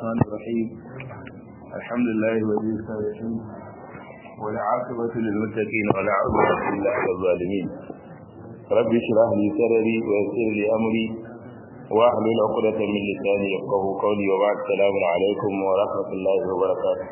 الرحمن الرحيم الحمد لله ولي الصالحين والعاقبة للمتقين ولا عدوان إلا على الظالمين رب اشرح لي صدري ويسر لي أمري واحلل عقدة من لساني يفقه قولي وبعد السلام عليكم ورحمة الله وبركاته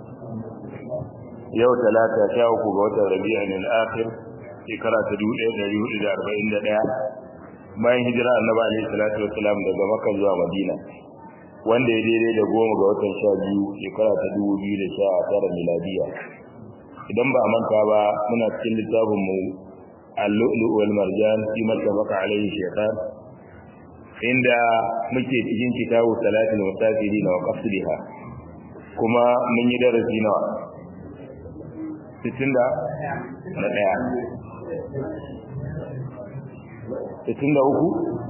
yau talata sha uku ga watan rabi'in al-akhir shekara ta dubu ɗaya ɗari hudu da arba'in da ɗaya bayan hijira annabi alaihi salatu wassalam daga makka zuwa madina wanda ya daidai da goma ga watan sha biyu shekara ta dubu biyu da sha tara miladiya idan ba a manta ba muna cikin littafin mu al-lu'lu wal marjan fi mattafaqa alaihi shaytan inda muke cikin kitabu salatul musafirin wa qasdiha kuma mun yi darasi nawa sittin da na ɗaya sittin da uku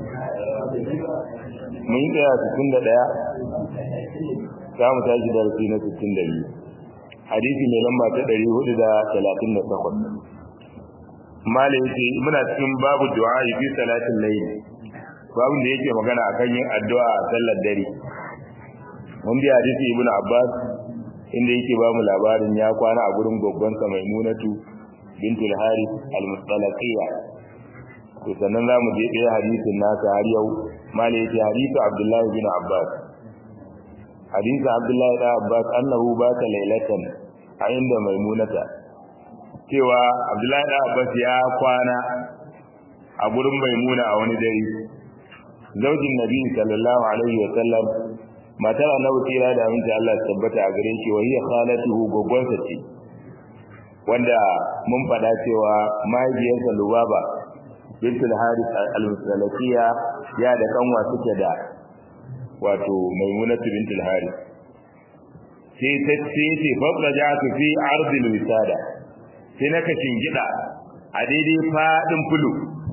mun yi tsaya sittin da ɗaya za mu tashi darasi na sittin da biyu hadisi mai lamba ta ɗari hudu da talatin da takwas mala yake muna cikin babu du'a fi salatin layl babin da yake magana akan yin addu'a a sallar dare mun bi hadisi ibnu abbas inda yake ba mu labarin ya kwana a gurin goggonsa maimunatu bintul harith al-mustalaqiyya to sannan za mu je ɗaya hadisin nasa har yau mala yace hadisu abdullahi bin abbas hadisu abdullahi bin abbas annahu bata laylatan a inda maimunata cewa abdullahi bin abbas ya kwana a gurin maimuna a wani dare zaujin nabi sallallahu alaihi wa sallam matar annabi tira da aminci Allah ya tabbata a gare shi wa hiya khalatuhu gogonsa ce wanda mun fada cewa mahaifiyarsa Lubaba bintul Harith al-Musalakiya ya da kanwa suke da wato Maimunatu bintul Harith sai ta ce ce fadda ja'atu fi ardil wisada sai naka shingida a daidai fadin fulu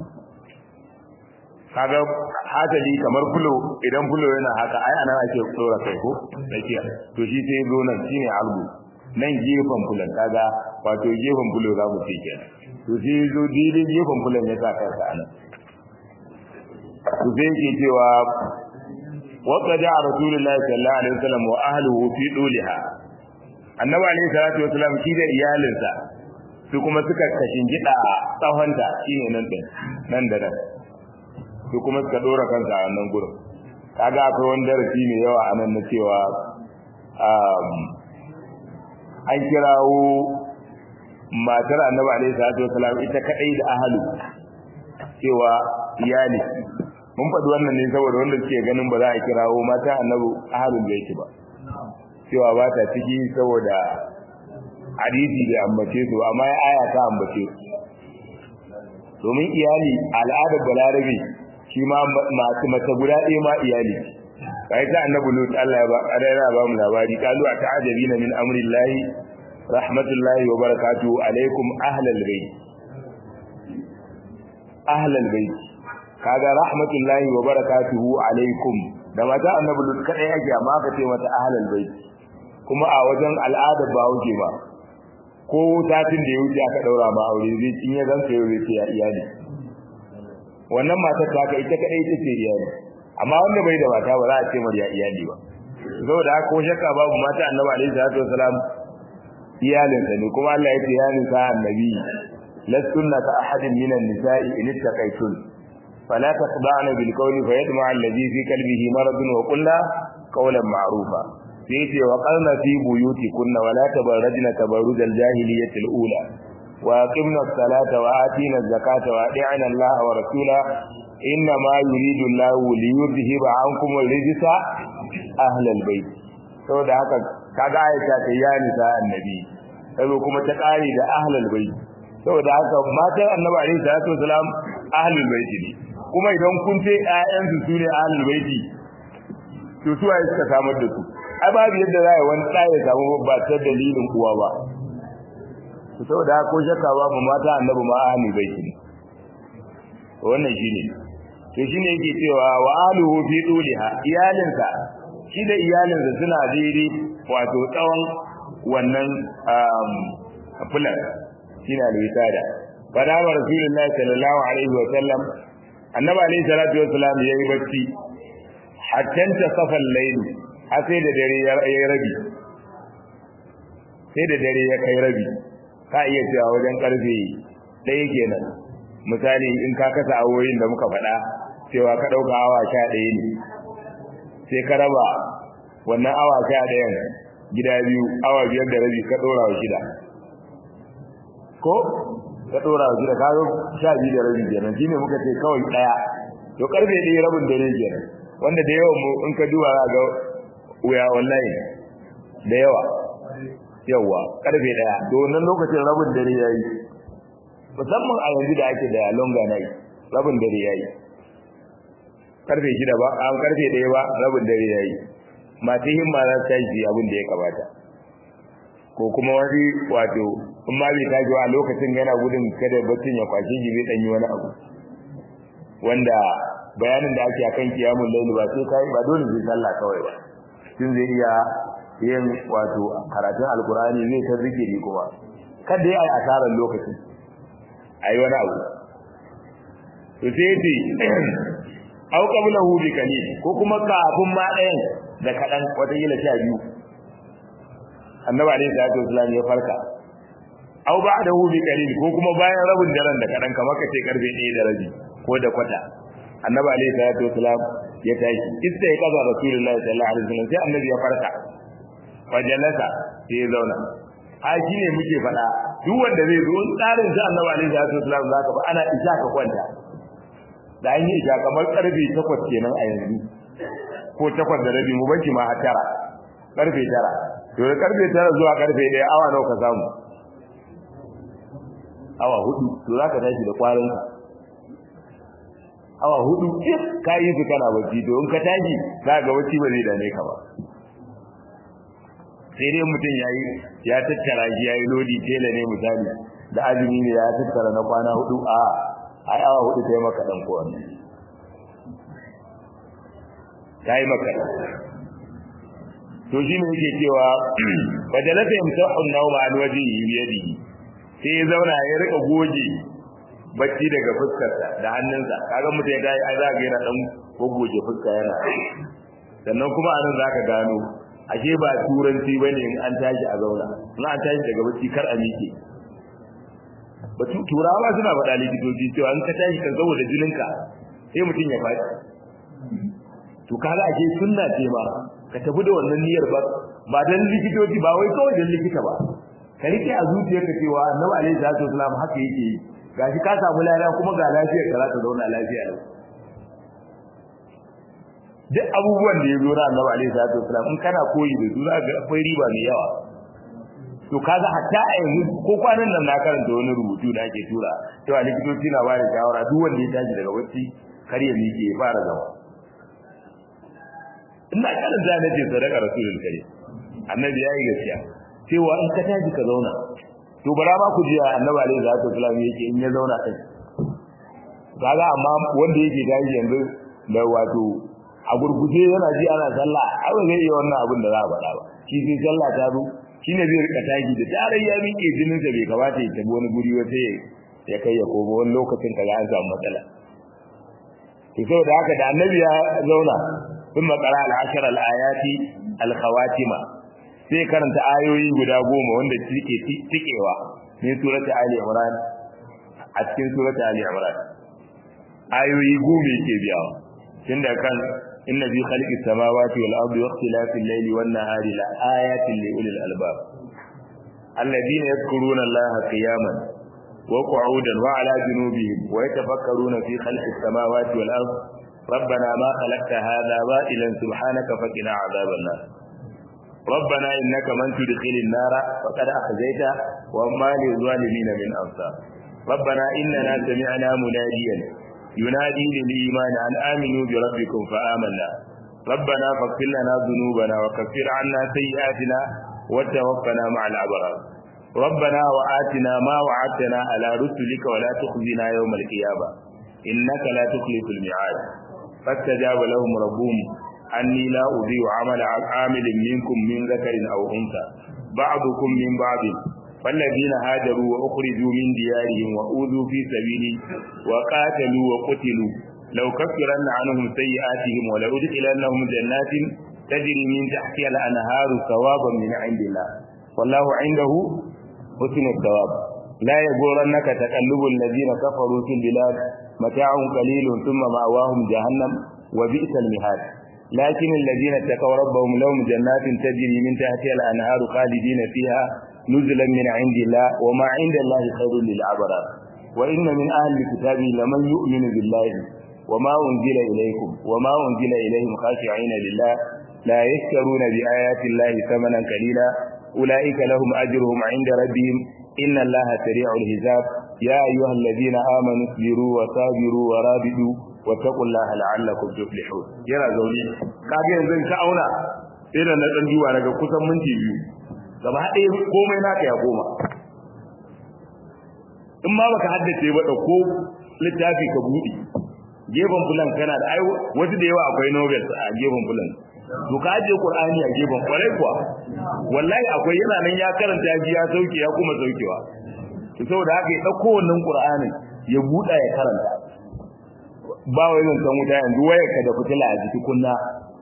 kaga hatali kamar fulo idan fulo yana haka ai anan ake tsora kai ko tsakiya to shi sai zo nan shine albu nan gefen fulan kaga wato gefen fulo za mu ce kenan to sai zo didin gefen fulan ya sa kansa anan to sai yake cewa wa qada rasulullahi sallallahu alaihi wasallam wa ahlihi fi duliha annabi alaihi salatu wasallam shi da iyalinsa su kuma suka kashin gida tsawonta shine nan din nan da nan su kuma suka dora kansa a wannan gurin kaga akwai wani darasi mai yawa a nan na cewa an kirawo matar annabi alaihi salatu wasalam ita kadai da ahalu cewa iyali mun faɗi wannan ne saboda wanda suke ganin ba za a kirawo mata annabi ahalun da yake ba cewa ba ta ciki saboda hadisi da ambace su amma ya aya ta ambace su domin iyali al'adar balarabe shi ma masu mace guda ɗaya ma iyali kai ta annabi lut Allah ya ba adara ba mu labari kalu ta ajabina min amrillahi rahmatullahi wa barakatuhu alaikum ahlal bait ahlal bait kaga rahmatullahi wa barakatuhu alaikum da mata annabi lut kadai yake amma ka ce mata ahlal bait kuma a wajen al'adar ba wuce ba ko satin da ya wuce aka daura ma aure zai in ya ganka yau zai ce ya iyali wannan matar ta ka ita kadai ita ce iyali amma wanda bai da mata ba za a ce mar ya iyali ba saboda haka ko shakka babu mata annabi alaihi salatu wasalam iyalinsa ne kuma Allah ya ce ya nisa annabi lastunna ka ahadin minan nisa'i in ittaqaytun fala taqda'na bil qawli fayatma alladhi fi qalbihi maradun wa qulna qawlan ma'rufa sai ce wa qarna fi buyutikunna wa la tabarrajna tabarrujal jahiliyyati al-ula وأقمنا الصلاة وآتينا الزكاة وأطيعنا الله ورسوله إنما يريد الله ليذهب عنكم الرجس أهل البيت saboda haka kaga Aisha ta ya nisa annabi sai kuma ta kare da ahlul bait saboda haka matan annabi alaihi salatu wasalam ahlul bait ne kuma idan kun ce ƴaƴan su sune ahlul bait to su ai suka samar da su ai babu yadda za a yi wani ɗaya ya samu ba ta dalilin uwa ba saboda ko shakka babu mata annabi ma ahli baiti ne wannan shine to shine yake cewa wa aluhu fi duliha iyalinsa shi da iyalinsa suna daidai wato tsawon wannan fulan shine alwisada fada wa rasulullahi sallallahu alaihi wa sallam annabi alaihi salatu wa sallam yayi bacci hatta ta safal layl har sai da dare ya yi rabi sai da dare ya kai rabi ka iya cewa wajen karfe ɗaya kenan misali in ka kasa awoyin da muka faɗa cewa ka ɗauka awa sha ɗaya ne sai ka raba wannan awa sha ɗayan gida biyu awa biyar da rabi ka ɗora wa shida ko ka ɗora wa shida ka zo sha biyu da rabi kenan shine muka ce kawai ɗaya to karfe ɗaya rabin dare kenan wanda da yawan mu in ka duba za ga wuya online da yawa yawa karfe ɗaya to wannan lokacin rabin dare yayi musamman a yanzu da ake da longa night rabin dare yayi karfe shida ba a karfe ɗaya ba rabin dare yayi masu himma za su tashi abin da ya kamata ko kuma wani wato in ma bai tashi a lokacin yana gudun kada baccin ya kwashe shi zai ɗanyi wani abu wanda bayanin da ake akan kiyamun laili ba sai kai ba dole sai sallah kawai ba tun zai iya yin wato karatun alkurani zai ta zikiri kuma kada ya yi asarar lokacin ayi wani abu to sai yace au qablahu bi qalil ko kuma kafin ma ɗayan da kadan wata yila sha biyu annabi alaihi salatu wasallam ya farka au ba'dahu bi qalil ko kuma bayan rabin daren da kadan kamar kace karfe 1 da rabi ko da kwata annabi alaihi salatu wasallam ya tashi ista ya kaza rasulullahi sallallahu alaihi wasallam sai annabi ya farka fajalasa sai ya zauna a shi ne muke faɗa duk wanda zai zo tsarin sa annabi alaihi salatu wasallam zaka ba ana isha ka kwanta da an yi isha kamar karfe 8 kenan a yanzu ko 8 da rabi mu banki ma har tara karfe 9 to da karfe 9 zuwa karfe 1 awa nawa ka samu awa hudu to zaka tashi da kwarin ka awa hudu ka yi su kana bacci to in ka tashi za ga bacci ba zai dame ka ba sai dai mutum ya yi ya tattara shi ya yi lodi tela ne misali da azumi ne ya tattara na kwana hudu a a awa hudu ta yi maka dan kowanne ta yi maka to shi ne yake cewa fajalata yamsahu an-nawma an wajhihi bi yadihi sai ya zauna ya rika goge bacci daga fuskarsa da hannunsa kaga mutum ya dai ai za ga yana dan gogoje fuska yana sannan kuma anan zaka gano ashe ba turanci bane in an tashi a zauna in an tashi daga bacci kar a miƙe batu turawa suna faɗa likitoci cewa in ka tashi kan saboda jininka sai mutum ya faɗi to kaga ashe sunna ce ma ka tafi da wannan niyyar ba ba dan likitoci ba wai kawai dan likita ba ka rike a zuciyarka cewa annabi alaihi salatu wasallam haka yake yi gashi ka samu lafiya kuma ga lafiyar ka za ta zauna lafiya lau duk abubuwan da ya zo na annabi alaihi salatu wasallam in kana koyi da su za ga akwai riba mai yawa to kaga hatta a yanzu ko kwanan nan na karanta wani rubutu da ake tura cewa likitoci na ba da shawara duk wanda ya tashi daga bacci kar ya miƙe ya fara zama ina karanta na ce sadaka rasulul karim annabi ya yi gaskiya cewa in ka tashi ka zauna to bara ma ku ji annabi alaihi salatu wasallam yake in ya zauna kai kaga amma wanda yake tashi yanzu da wato a gurguje yana ji ana sallah ai ba zai iya wannan abin da za a faɗa ba shi sai sallah ta zo shine zai rika tashi da tarar ya miƙe jinin sa bai kamata ya tabi wani guri ba sai ya kai ya koma wani lokacin kaga an samu matsala to saboda haka da annabi ya zauna ثم قرأ العشر الآيات الخواتمة sai karanta ayoyi guda goma wanda suke tikewa ne surata Ali Imran a cikin surata Ali Imran ayoyi goma yake biyawa tunda kan inna fi khalqis samawati wal ardi wa ikhtilafil layli wan nahari la ayatin li ulil albab alladhina yadhkuruna Allaha qiyaman wa qu'udan wa ala junubihim wa yatafakkaruna fi khalqis samawati wal ardi ربنا ما خلقت هذا باطلا سبحانك فقنا عذاب النار ربنا إنك من تدخل النار فقد أخزيته وما للظالمين من أنصار ربنا إننا سمعنا مناديا ينادي للإيمان أن آمنوا بربكم فآمنا ربنا فاغفر لنا ذنوبنا وكفر عنا سيئاتنا وتوفنا مع الأبرار ربنا وآتنا ما وعدتنا على رسلك ولا تخزنا يوم القيامة إنك لا تخلف الميعاد فاستجاب لهم ربهم أني لا أضيع عمل عامل منكم من ذكر أو أنثى بعضكم من بعض فالذين هاجروا وأخرجوا من ديارهم وأوذوا في سبيلي وقاتلوا وقتلوا لو كفرن عنهم سيئاتهم ولأدخلنهم جنات tajri min tahtiha al-anharu thawaban min 'indillah wallahu 'indahu husnul thawab la yaghurannaka taqallubul ladina kafaru fil bilad mata'un qalilun thumma ma'wahum jahannam wa bi'sal mihad لكن الذين اتقوا ربهم لهم جنات تجري من تحتها الأنهار خالدين فيها نزلا من عند الله وما عند الله خير للأبرار وإن من أهل الكتاب لمن يؤمن بالله وما أنزل إليكم وما أنزل إليهم خاشعين لله لا يشترون بآيات الله ثمنا قليلا أولئك لهم أجرهم عند ربهم إن الله سريع الحساب يا أيها الذين آمنوا اصبروا وصابروا ورابطوا واتقوا الله لعلكم تفلحون yana zaune kage yanzu ka auna sai da na dan duwa daga kusan minti biyu gaba ɗaya komai naka ya koma in ma baka haddace ba da ko littafi ka buɗe gefen fulan kana da ai wasu da yawa akwai novels a gefen fulan to ka aje qur'ani a gefen kwarai kuwa wallahi akwai yana nan ya karanta ya ji ya sauke ya kuma saukewa to saboda haka ya dauko wannan qur'anin ya buɗa ya karanta ba wai zan san wuta yanzu wayar ka da fitila a jiki kunna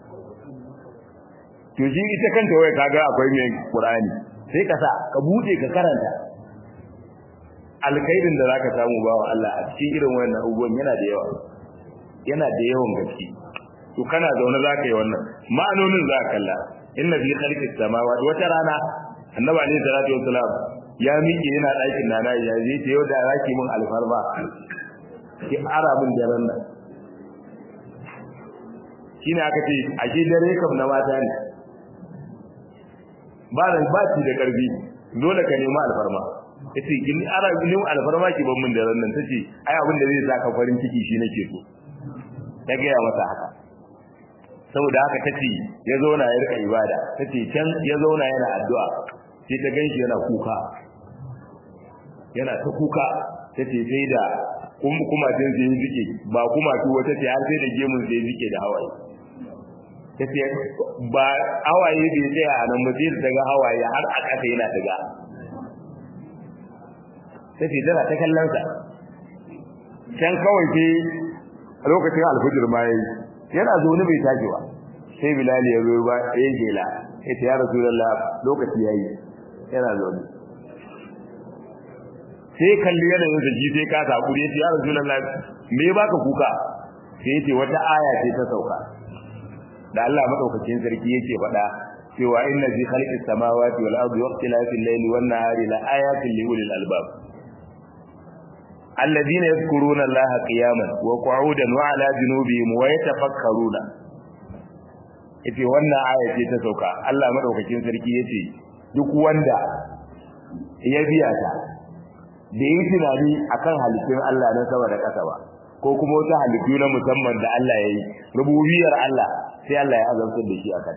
to shi ita kanta waya kaga akwai mai qur'ani sai ka sa ka buɗe ka karanta alkhairin da zaka samu bawa Allah a cikin irin wannan abubuwan yana da yawa yana da yawan gaske to kana zaune zaka yi wannan ma'anonin za ka kalla inna fi khalqis samawati wata rana annabi alaihi salatu wassalam ya miƙe yana ɗakin nana ya je ta yau da zaki min alfarma ki ara min daren nan shine aka ce a ke dare kam na mata ne ba da ba ci da karfi dole ka nemi alfarma yace kin ara nemi alfarma ki ban min daren nan tace ai abin da zai saka farin ciki shi nake so ta ga masa haka saboda haka tace ya zauna ya rika ibada tace can ya zauna yana addu'a sai ta ganshi yana kuka yana ta kuka tace sai da kuma tun sai zike ba kuma tu wata ce har sai da gemun sai zike da hawaye tace ba hawaye bai tsaya a nan ba sai daga hawaye har a kasa yana daga tace tana ta kallon sa can kawai sai lokacin alfujir ma yayi yana zaune bai tashi ba sai bilal ya zo ba ya gela ya ce ya rasulullah lokaci yayi yana zaune sai kalli yanayin sa ji sai ka sakuri ya ce ya rasulullah me baka kuka sai ya ce wata aya ce ta sauka da Allah madaukakin sarki yake faɗa cewa inna fi khalqis samawati wal ardi waqtilafil layli wan nahari la ayatin li ulil albab alladhina yadhkuruna allaha qiyaman wa qu'udan wa ala junubihim wa yatafakkaruna yace wannan aya ce ta sauka Allah madaukakin sarki yace duk wanda ya biya ta da yi tunani akan halittun Allah na sama da ƙasa ba ko kuma wata halittu na musamman da Allah ya yi rububiyar Allah sai Allah ya azabtar da shi akan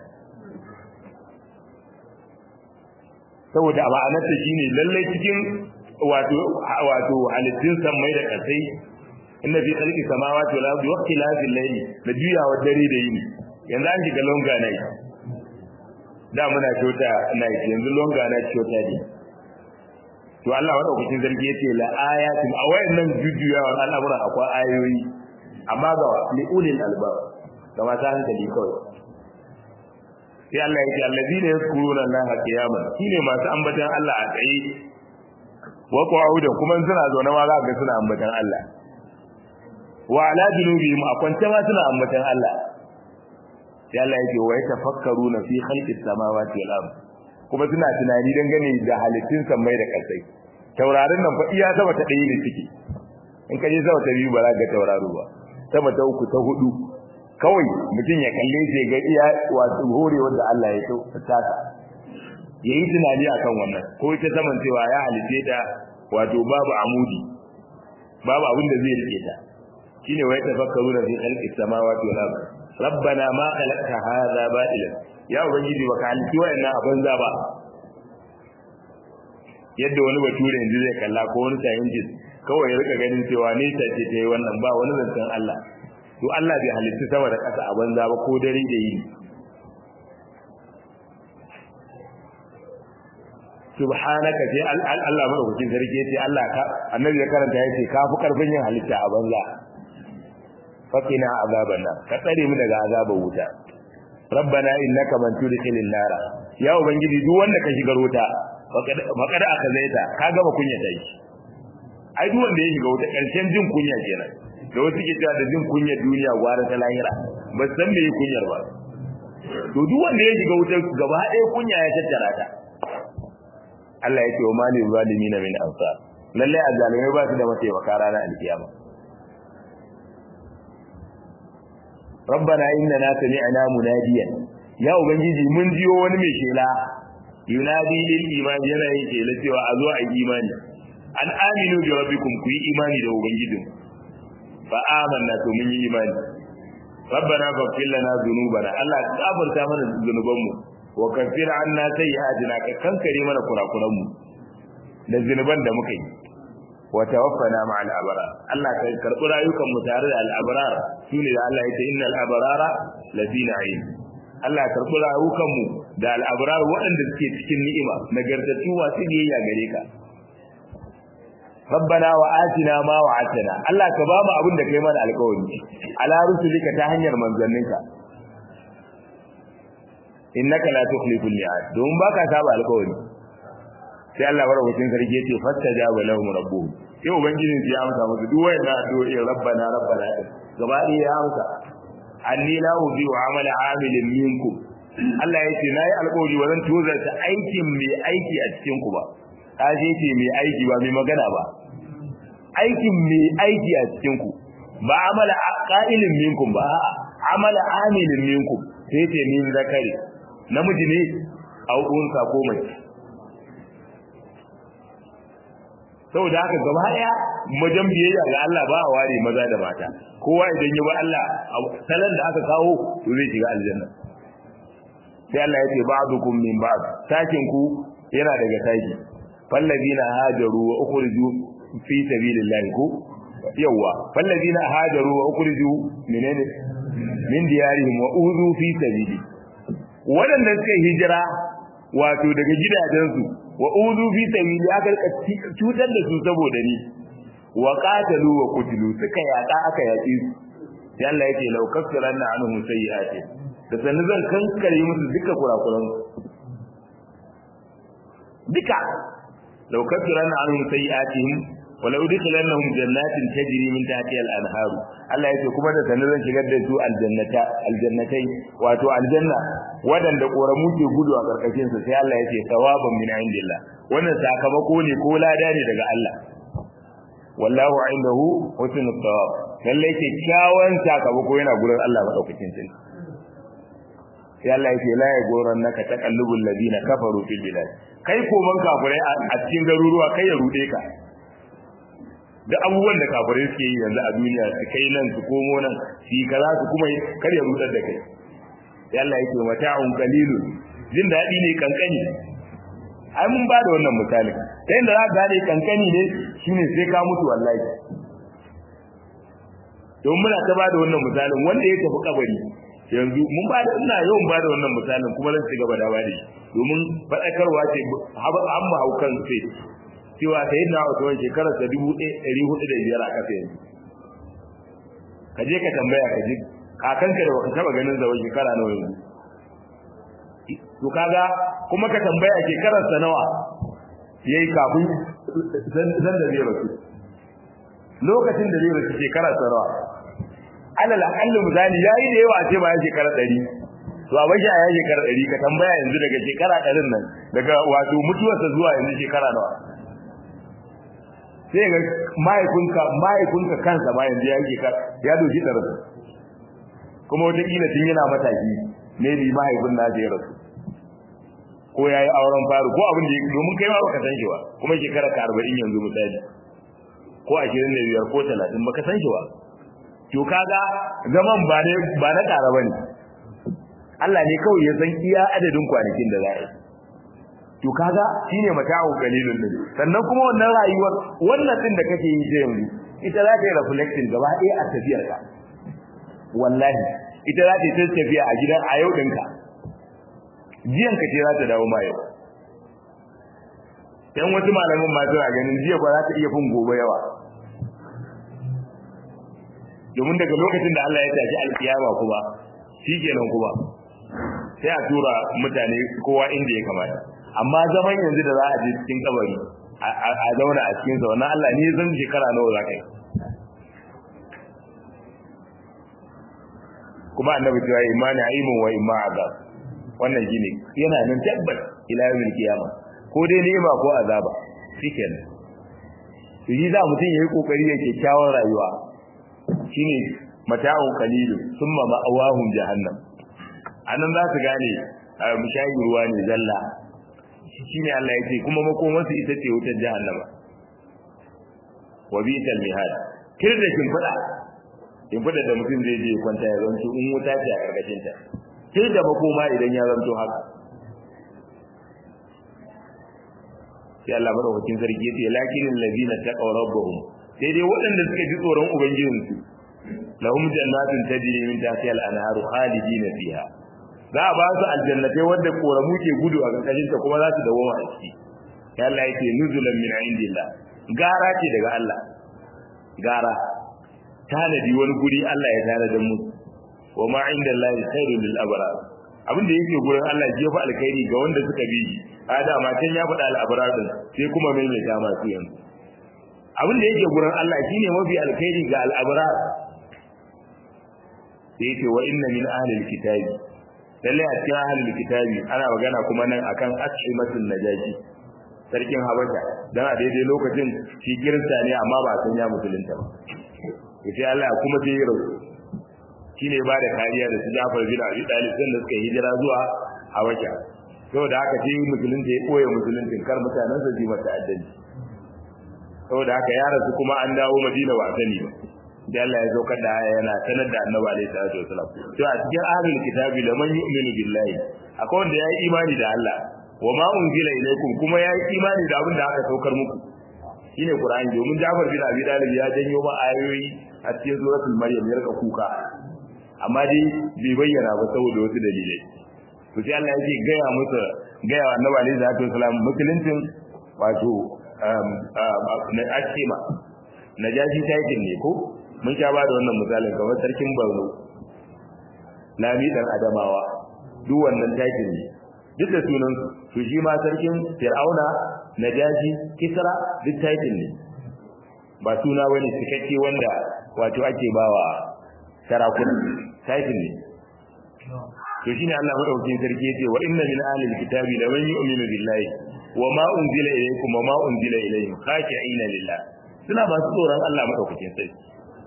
saboda ma'anarta shine lalle cikin wato wato halittun samai da kasai inna fi khalqi samawati wal ardi wa ikhtilafil layli da juyawa dare da yini yanzu an shiga longa night da muna shota night yanzu longa night shota ne to Allah madaukakin sarki yace la ayatin a wayannan jujjuyawa al'amuran akwai ayoyi amma ga li ulil albab ga masu hankali kawai sai Allah yake allazina yazkuruna Allah qiyaman shine masu ambatan Allah a tsaye wa qu'udan kuma suna zaune ma za ka ga suna ambatan Allah wa ala junubihim akwance ma suna ambatan Allah sai Allah yake wa yatafakkaruna fi khalqis samawati wal ard kuma suna tunani dangane da halittun samai da kasai taurarin nan fa iya sama ta ɗaya ne suke in ka je sama ta biyu ba za ka tauraro ba sama ta uku ta hudu kawai mutum ya kalle shi ga iya wato hore wanda Allah ya tsaka yayi tunani akan wannan ko ita saman cewa ya halice ta wato babu amudi babu abin da zai rike ta shine wai tafakkaruna fi khalqis samawati wal ard rabbana ma khalaqta hadha batilan ya ubangiji baka halici wayannan abin za ba yadda wani bature yanzu zai kalla ko wani scientist kawai ya rika ganin cewa ne ta ce ta yi wannan ba wani zancen Allah to Allah bai halitta sama da ƙasa a banza ba ko dare da yini subhanaka sai Allah madaukakin sarki yace Allah ka annabi ya karanta yace ka fi karfin yin halitta a banza fakina azaban nan ka tsare mu daga azabar wuta rabbana innaka man tudkhilin nara ya ubangiji duk wanda ka shigar wuta faqad aka zaita ka gama kunya dai ai duk wanda ya shiga wuta karshen jin kunya kenan da wasu ke cewa da jin kunyar duniya gwara ta lahira ba san me kunyar ba to duk wanda ya shiga wuta gaba ɗaya kunya ya tattara ta Allah ya ce wa mali zalimin min ansar lalle azzalimai ba su da mataimaka ranar alkiyama rabbana innana sami'na munadiyan ya ubangiji mun jiyo wani mai shela yunadi lil iman yana yin shela cewa a zo a yi imani an aminu bi rabbikum ku yi imani da ubangijin fa amanna to mun yi imani rabbana faghfir lana dhunubana Allah ka gafarta mana zunubanmu wa kaffir anna sayyi'atina ka kankare mana kurakuranmu da zunuban da muka yi wa tawaffana ma'al abrar Allah ka karbi rayukan mu tare da al-abrar shine da Allah yake innal abrara lafi na'im Allah ka karbi rayukan mu da al-abrar waɗanda suke cikin ni'ima nagartattu masu biyayya gare ka rabbana wa atina ma wa'atana Allah ka ba mu abin da kai mana alƙawari ala rusulika ta hanyar manzanninka innaka la tukhlifu al-mi'ad don baka saba alƙawari sai Allah barkatun sarki yace fastajaba lahum rabbuhum sai ubangijin ya amsa musu duk wayan addu'o'i rabbana rabbana gaba ɗaya ya amsa anni la ubi wa amala amilin minkum Allah yace nayi alƙawari wa zan tozarta aikin mai aiki a cikin ku ba kaje ce mai aiki ba mai magana ba aikin mai aiki a cikin ku ba amala qa'ilin minkum ba amala amilin minkum sai ce min zakari namiji ne au unsa ko mace saboda haka gaba daya majan biyayya ga Allah ba a ware maza da mata kowa idan ya ba Allah salan da aka kawo to zai shiga aljanna sai Allah ya ce ba'dukum min ba'd sakin ku yana daga saki fallazina hajaru wa ukhriju fi sabilillahi ku yawa fallazina hajaru wa ukhriju menene min diyarihim wa uzu fi sabili wadanda suka hijira wato daga gidajensu wa uzu fi sabili aka cutar da su saboda ni wa qatalu wa qutilu suka yaka aka yaki su sai Allah yake law kaffaranna anhum sayyi'ati da sanin zan kankare musu duka kurakuran duka law kaffaranna anhum sayyi'atihim wa law udkhilannahum jannatin tajri min tahtiha al-anhar Allah yake kuma da sanin zan shigar da su aljannata aljannatai wato aljanna wadanda koramu ke gudu a karkashin su sai Allah yake thawaban min indillah wannan sakamako ne ko lada ne daga Allah wallahu indahu husnul thawab lalle ke kyawun sakamako yana gurin Allah madaukakin sarki sai Allah yake la ya goran naka taqallubul ladina kafaru fil bilad kai ko man kafirai a cikin garuruwa kai ya rude ka da abubuwan da kafirai suke yi yanzu a duniya su kai nan su komo nan shi kaza su kuma kar ya rudar da kai sai Allah yake mata'un qalilun jin dadi ne kankani ai mun ba da wannan misali ta yadda za ka gane kankani ne shine sai ka mutu wallahi don muna ta ba da wannan misalin wanda ya tafi kabari yanzu mun ba da ina yawan ba da wannan misalin kuma zan ci gaba da ba da shi domin faɗakarwa ce an mu haukan sai cewa ta yi na wata shekarar ta dubu ɗari hudu da biyar a ƙasa yanzu ka je ka tambaya ka ji kakanka da baka taɓa ganin zawon shekara nawa yanzu to kaga kuma ka tambaya shekarar sa nawa yayi kafin zan da zai rasu lokacin da zai rasu shekarar sa nawa alal aqallu misali yayi da yawa ce ba ya shekara 100 to a bashi a ya shekara 100 ka tambaya yanzu daga shekara 100 nan daga wato mutuwarsa zuwa yanzu shekara nawa sai ga mahaifinka mahaifinka kansa ma yanzu ya shekara ya doki da rasu kuma wata kila tun yana mataki maybe mahaifin na zai rasu ko ya yi auren faru ko abin da domin kai ma baka san shi ba kuma shekara ka arba'in yanzu misali ko ashirin da biyar ko talatin baka san shi ba to kaga zaman ba ne ba na ƙara bane Allah ne kawai ya san iya adadin kwanakin da za a yi to kaga shine mata'u qalilun din sannan kuma wannan rayuwar wannan din da kake yi ta yanzu ita za ta yi reflecting gaba ɗaya a tafiyar ka wallahi ita za ta yi tafiya a gidan a yau ɗinka jiyan ka ce za ta dawo ma yau yan wasu malamin ma suna ganin jiya ba za ta iya fin gobe yawa domin daga lokacin da Allah ya tashi alkiyama kuma shikenan kuma sai a tura mutane kowa inda ya kamata amma zaman yanzu da za a je cikin kabari a zauna a cikin sa wannan Allah ne zan shekara nawa za ka yi kuma annabi cewa imani aimun wa imma azab wannan shine yana nan tabbas ila yawmil qiyama ko dai ni'ima ko azaba shikenan to yi za mutum yayi kokari yake kyawun rayuwa shine mata'un qalilun thumma ma'awahum jahannam anan za su gane mushayi ruwa ne zalla shine Allah yake kuma makomarsu ita ce wutar jahannama wa bi'sal mihad kirda kin fada in fada da mutum zai je kwanta ya zanto in wuta ce a karkashin ta sai da makoma idan ya zanto haka sai Allah madaukakin sarki yace lakinin ladina taqaw rabbuhum sai dai waɗanda suka ji tsoron ubangijinsu lahum jannatun tajri min tahtiha al-anharu khalidina fiha za a ba su aljannatai wanda koramu ke gudu a karkashin ta kuma za su dawo a ciki ya Allah yake nuzulan min indillah gara ce daga Allah gara tanadi wani guri Allah ya tare da mu wa ma indallahi khairul lil abrar abin da yake gurin Allah jefa alkhairi ga wanda suka bi shi ada ma can ya faɗa al abrar din sai kuma mai mai dama su yanzu abin da yake gurin Allah shine mafi alkhairi ga al abrar sai yake wa inna min ahli alkitabi lalle a cikin ahli kitabi ana magana kuma nan akan ashimatul najaji sarkin habasha dan a daidai lokacin shi kirista ne amma ba san ya musulunta ba sai Allah kuma sai ya rasu shine ba da kariya da su Jafar bin Abi Talib din da suka hijira zuwa Habasha saboda haka sai musulunta ya koya musuluncin kar mutanen su ji masa addanci saboda haka ya rasu kuma an dawo Madina ba sani ba da Allah ya saukar da aya yana sanar da Annabi alaihi salatu wasalam to a cikin ahlul kitabi da man yu'minu billahi akwai wanda ya yi imani da Allah wa ma unzila ilaykum kuma ya yi imani da abin da aka saukar muku shine Qur'ani domin Jafar bin Abi Talib ya janyo ma ayoyi a cikin suratul Maryam ya rika kuka amma dai bai bayyana ba saboda wasu dalilai to sai Allah yake gaya musu gaya wa Annabi alaihi salatu wasalam musuluncin wato um na akima najashi taikin ne ko mun sha ba da wannan misalin kamar sarkin Borno Lami dan Adamawa duk wannan taikin ne duk da sunan to shi ma sarkin Fir'auna Najashi Kisra duk taikin ne ba suna wani cikakke wanda wato ake bawa sarakuna taikin ne to shine Allah madaukakin sarki yace wa inna min ahli alkitabi la man yu'minu billahi wa ma unzila ilaykum wa ma unzila ilayhim khashi'ina lillah suna ba su tsoron Allah madaukakin sarki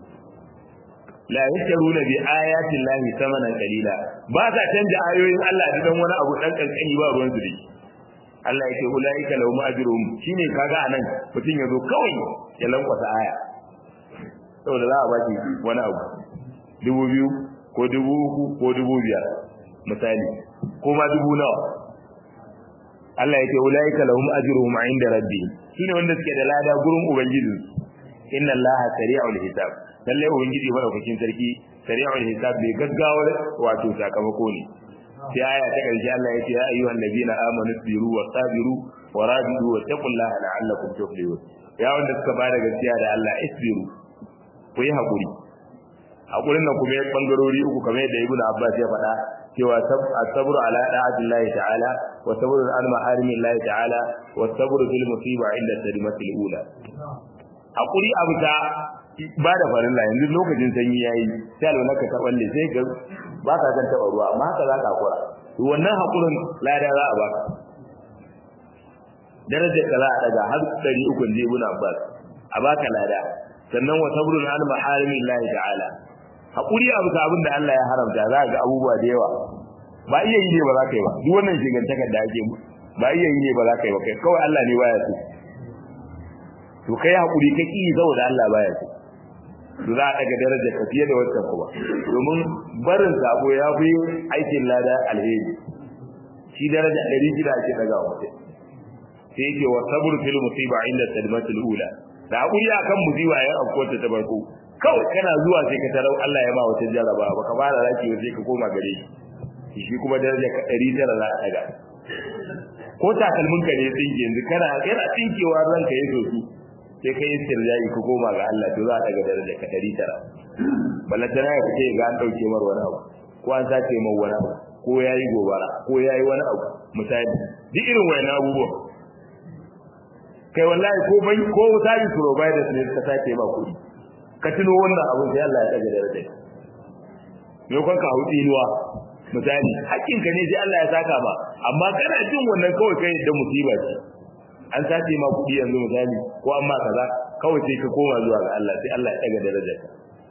la yashtaruna bi ayati llahi thamanan qalila ba ka canja ayoyin Allah da dan wani abu dan kankani ba ruwan su dai Allah yake ulaika lahum ajruhum shine kaga anan mutun yazo kawai ya lankwasa aya saboda za a baki wani abu dubu biyu ko dubu uku ko dubu biyar misali ko ma dubu nawa Allah yake ulaika lahum ajruhum inda rabbihim shine wanda suke da lada gurin ubangiji inna allaha sari'ul hisab lalle ubangiji madaukakin sarki sari'ul hisab bai gaggawar wato sakamako ne sai aya ta karshe Allah ya ce ya ayyuhan nabiyina amanu sabiru wa sabiru wa rabidu wa taqullaha la'allakum tuflihun ya wanda suka bada gaskiya da Allah isbiru ku yi hakuri hakurin nan kuma ya bangarori uku kamar yadda ibnu abbas ya faɗa cewa as-sabru ala da'atillahi ta'ala wa sabru an maharimillahi ta'ala wa sabru fil musiba inda tarimatil ula hakuri abu ta ba da farilla yanzu lokacin sanyi yayi sai alwala ka ta balle sai ga ba ka san taba ruwa amma haka za ka hakura to wannan hakurin lada za a baka darajar ka za a daga har 300 je ibn abbas a baka lada sannan wa sabrun an maharimillahi ta'ala hakuri abu ta abin da Allah ya haramta za ga abubuwa da yawa ba iya yi ne ba za ka yi ba duk wannan shigantakar da ake ba iya yi ne ba za ka yi ba kai kawai Allah ne baya so to kai hakuri ka ki saboda Allah baya so to za a daga darajar ka fiye da wancan kuma domin barin sabo ya fi aikin lada alheri shi daraja ɗari shida ake daga wa mutum sai yake wa sabr fil musiba inda sadmatul ula da hakuri akan musiba ya afkota ta farko kawai kana zuwa sai ka tarau Allah ya ba wata jaraba baka fara raki sai ka koma gare shi shi kuma daraja ka ɗari tara za a daga ko takalmin ka ne tsinke yanzu kana yana tsinkewa ranka ya so su sai kai istirja'i ka koma ga Allah to za a daga daraja ka 900 ballantana ya fice ga an dauke mar wani abu ko an sace mar wani abu ko yayi gobara ko yayi wani abu misali duk irin wayannan abubuwa kai wallahi ko bai ko service providers ne ka sace ba kuɗi ka tuno wannan abin sai Allah ya daga darajar me kun ka hudi inuwa misali hakkin ka ne sai Allah ya saka ba amma kana jin wannan kawai kai da musiba ce an sace ma kuɗi yanzu misali ko amma kaza kawai sai ka koma zuwa ga Allah sai Allah ya daga darajar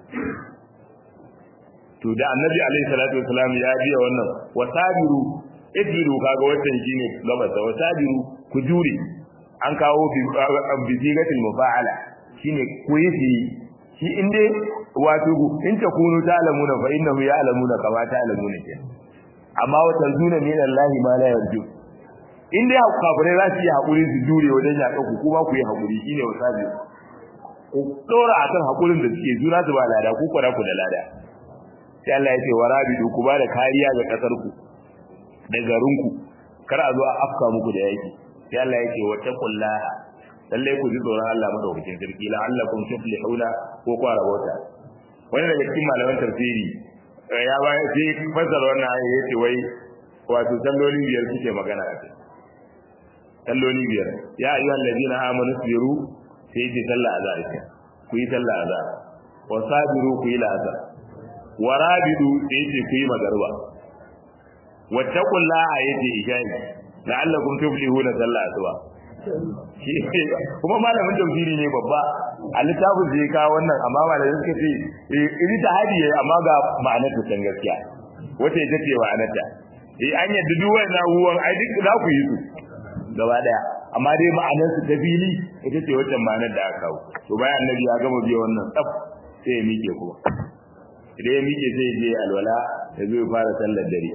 to da annabi alaihi salatu wasalam ya biya wannan wasabiru idbiru kaga wannan shine gabata wasabiru ku jure an kawo bi sigatil mufa'ala shine ku yi shi in dai wato in ta kunu ta'lamuna fa innahu ya'lamuna kama ta'lamuna ke amma wa tanzuna min Allah ma la yarju in dai kafirai za su yi hakuri su jure wajen yaƙa ku kuma ku yi hakuri shine wasabiru ku dora akan hakurin da suke juna su ba lada ku kwara ku da lada sai Allah ya ce warabidu ku ba da kariya ga kasar ku da garin ku kar a zo a afka muku da yaki sai Allah ya ce wattaqullaha lalle ku ji tsoron Allah madaukakin sarki la'allakum tuflihuna ko ku rabota wani daga cikin malaman tafsiri ya ba sai fasara wannan ayi yace wai wato salloli biyar suke magana a kai salloli biyar ya ayyuhal ladina amanu sabiru sai yace sallah azhar ku yi sallah azhar wa sabiru ku yi la'azhar warabidu sai yace ku yi magarba wattaqullaha yace ishai la'allakum tuflihuna sallah asuba kuma malamin tafsiri ne babba a littafin zai kawo wannan amma malamin suka ce iri ta hadi amma ga ma'anar ta san gaskiya wata ita ce ma'anar ta eh an yadda duk wannan abubuwan ai duk za ku yi su gaba daya amma dai ma'anar su ta fili ita ce wacce ma'anar da aka kawo to bayan annabi ya gama biya wannan tsaf sai ya miƙe kuma idan ya miƙe sai ya je alwala ya zo ya fara sallar dare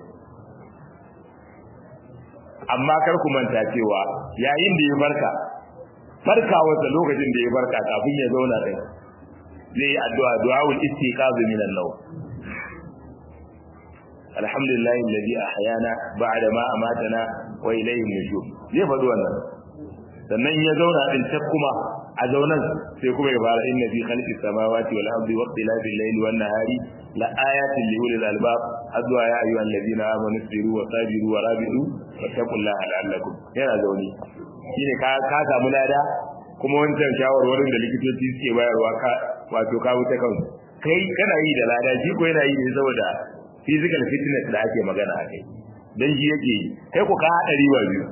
amma kar ku manta cewa yayin da ya barka farkawarsa lokacin da ya barka kafin ya zauna din zai yi addu'a du'aul istiqaz min an-naw alhamdulillah alladhi ahyana ba'da ma amatana wa ilayhi nushur zai faɗi wannan sannan ya zauna din ta kuma a zaunan sai kuma ya fara inna fi khalqis samawati wal ardi wa ikhtilafil layli wan nahari la ayatin li ulil albab adwa ya ayyuhal ladina amanu sabiru wa sabiru wa rabidu wattaqullaha la'allakum yana zauni shine ka ka samu lada kuma wancan shawarwarin da likitoci suke bayarwa ka wato ka wuce kansu kai kana yi da lada shi ko yana yi ne saboda physical fitness da ake magana a kai dan shi yake yi kai ku ka hada riwa biyu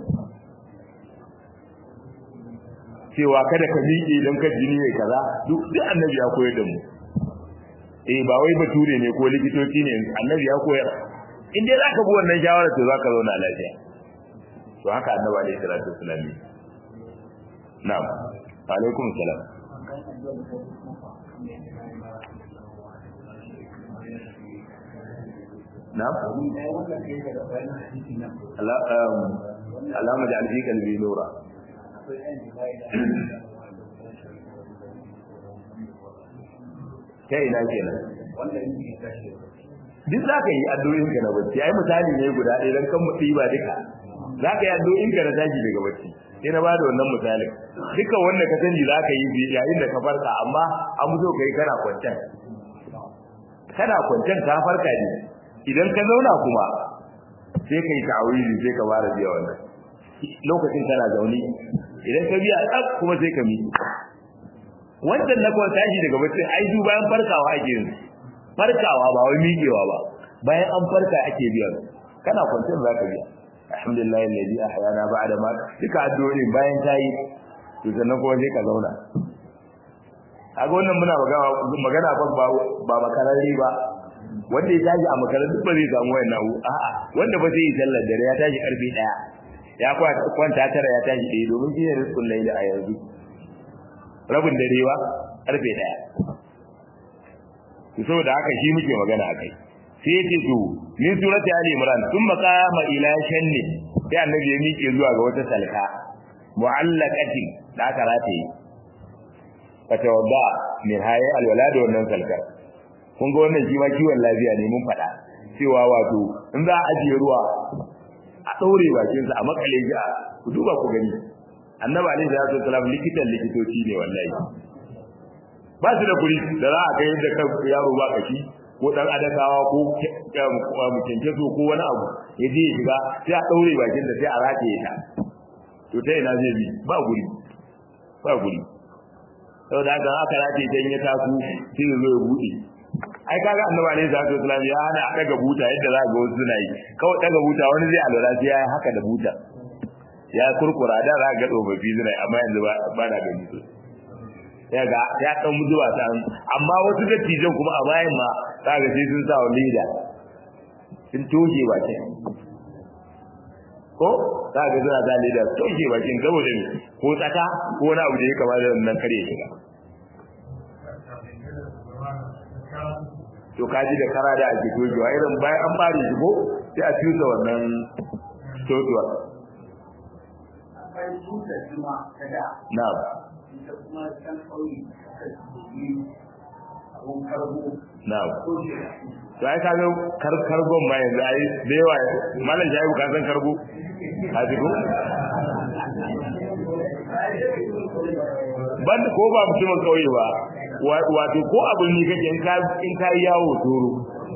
cewa kada ka miƙe don ka jini ne kaza duk duk annabi ya koyar da mu eh ba wai bature ne ko likitoci ne annabi ya koyar in dai zaka bi wannan shawara to zaka zauna lafiya to haka annabi alaihi salatu wasallam na'am wa alaikum salam na'am Allah Allah majal fi qalbi nura ta ina kenan duk za ka yi addu'o'in ka na bacci ai misali ne guda ɗaya don kan mutu ba duka za ka yi addu'o'in ka na tashi daga bacci sai na bada wannan misalin duka wanda ka sani za ka yi yayin da ka farka amma an muso ka yi kana kwancan kana kwancan ka farka ne idan ka zauna kuma sai ka yi ta'awili sai ka fara biya wannan lokacin kana zaune idan ka biya tsaf kuma sai ka miƙe wancan na kawai tashi daga bacci ai du bayan farkawa ake yin farkawa ba wai miƙewa ba bayan an farka ake biya kana kwanciyar za ka biya alhamdulillah alladhi ahyana ba'da ma duka addu'o'in bayan tayi to sannan kuma sai ka zauna kaga wannan muna magana magana fa ba ba makararri ba wanda ya tashi a makarar duk ba zai samu wannan abu a'a wanda ba zai yi sallar dare ya tashi karfe daya ya kwanta tara ya tashi ɗaya domin shi ne rizkun laili a yanzu rabin dare ba karfe daya to saboda haka shi muke magana a kai sai ya ce to min surati ali imran sun maqama ila shanni sai annabi ya miƙe zuwa ga wata salka mu'allaqatin da aka rataye fatawadda min haye alwala da wannan salkar kun ga wannan shi ma kiwon lafiya ne mun faɗa cewa wato in za a ajiye ruwa a ɗaure bakinsa a makale shi a ku duba ku gani annabi alaihi salatu wasalam likitan likitoci ne wallahi ba su da kuri da za a kai yadda kan yaro ba kashi ko dan adakawa ko mu kenke so ko wani abu ya je ya shiga sai a daure bakin da sai a rataye ta to ta ina zai bi ba guri ba guri saboda haka aka rataye ta in ya taso sai ya zo ya bude ai kaga annabi ne zaka islam ya hana a daga buta yadda za ga wasu suna yi kawai daga buta wani zai alwala sai ya yi haka da buta ya kurkura da za ga tsofaffi suna yi amma yanzu ba na gani su ya ga ya dan zuwa ta amma wasu dattijan kuma a bayan ma za ga sai sun sa wa leda sun toge bakin ko za ga suna sa leda toge bakin saboda ne ko tsaka ko wani abu da ya kama da nan kare shiga to kaji da kara da ake togewa irin bayan an fara shi ko sai a tusa wannan totuwa na'am na'am to ai kaga kar karbon ma yanzu ai da yawa malam jayi ka san karbo a jiko ban ko ba mutumin kauye ba wato ko abin ne kake in ka in ka yawo toro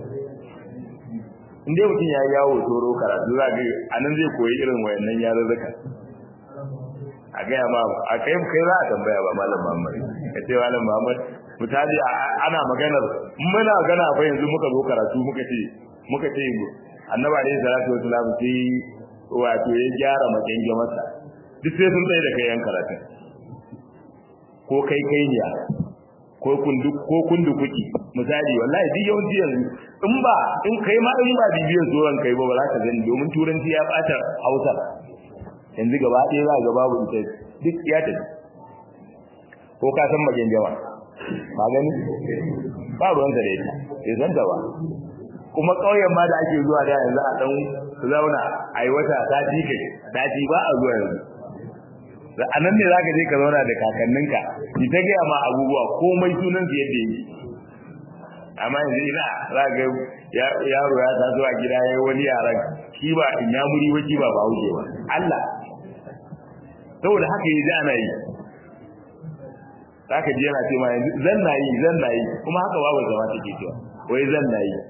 in dai mutum ya yawo toro karatu za ga anan zai koyi irin wayannan yarurruka a gaya ma a kai kai za a tambaya ba malam Muhammad ka ce malam Muhammad misali ana maganar muna gana fa yanzu muka zo karatu muka ce muka ce annabi alaihi salatu wasalam sai wato ya gyara makenge masa duk sai sun tsaye da kai yan karatun ko kai kai ne ko kundu ko kundu kuki misali wallahi duk yawanci yanzu in ba in kai ma in ba bibiyar zuwan kai ba ba za ka gani domin turanci ya bata Hausa yanzu gaba ɗaya za ga babu ita duk ya tafi ko ka san magen jama ba gani ba ruwan da ita bai san ba kuma ƙauyen ma da ake zuwa da yanzu a ɗan zauna a yi wata sati kai sati ba a zuwa yanzu a nan ne za ka je ka zauna da kakanninka ki ta gaya ma abubuwa komai sunan su yadda yi amma yanzu ina za ga yaro ya taso a gida ya yi wani yaran shi ba in ya muri ba shi ba ba hauke ba Allah saboda haka yi ana yi za ka ji yana ce ma yanzu zan na yi zan na yi kuma haka babu zama take cewa wai zan na yi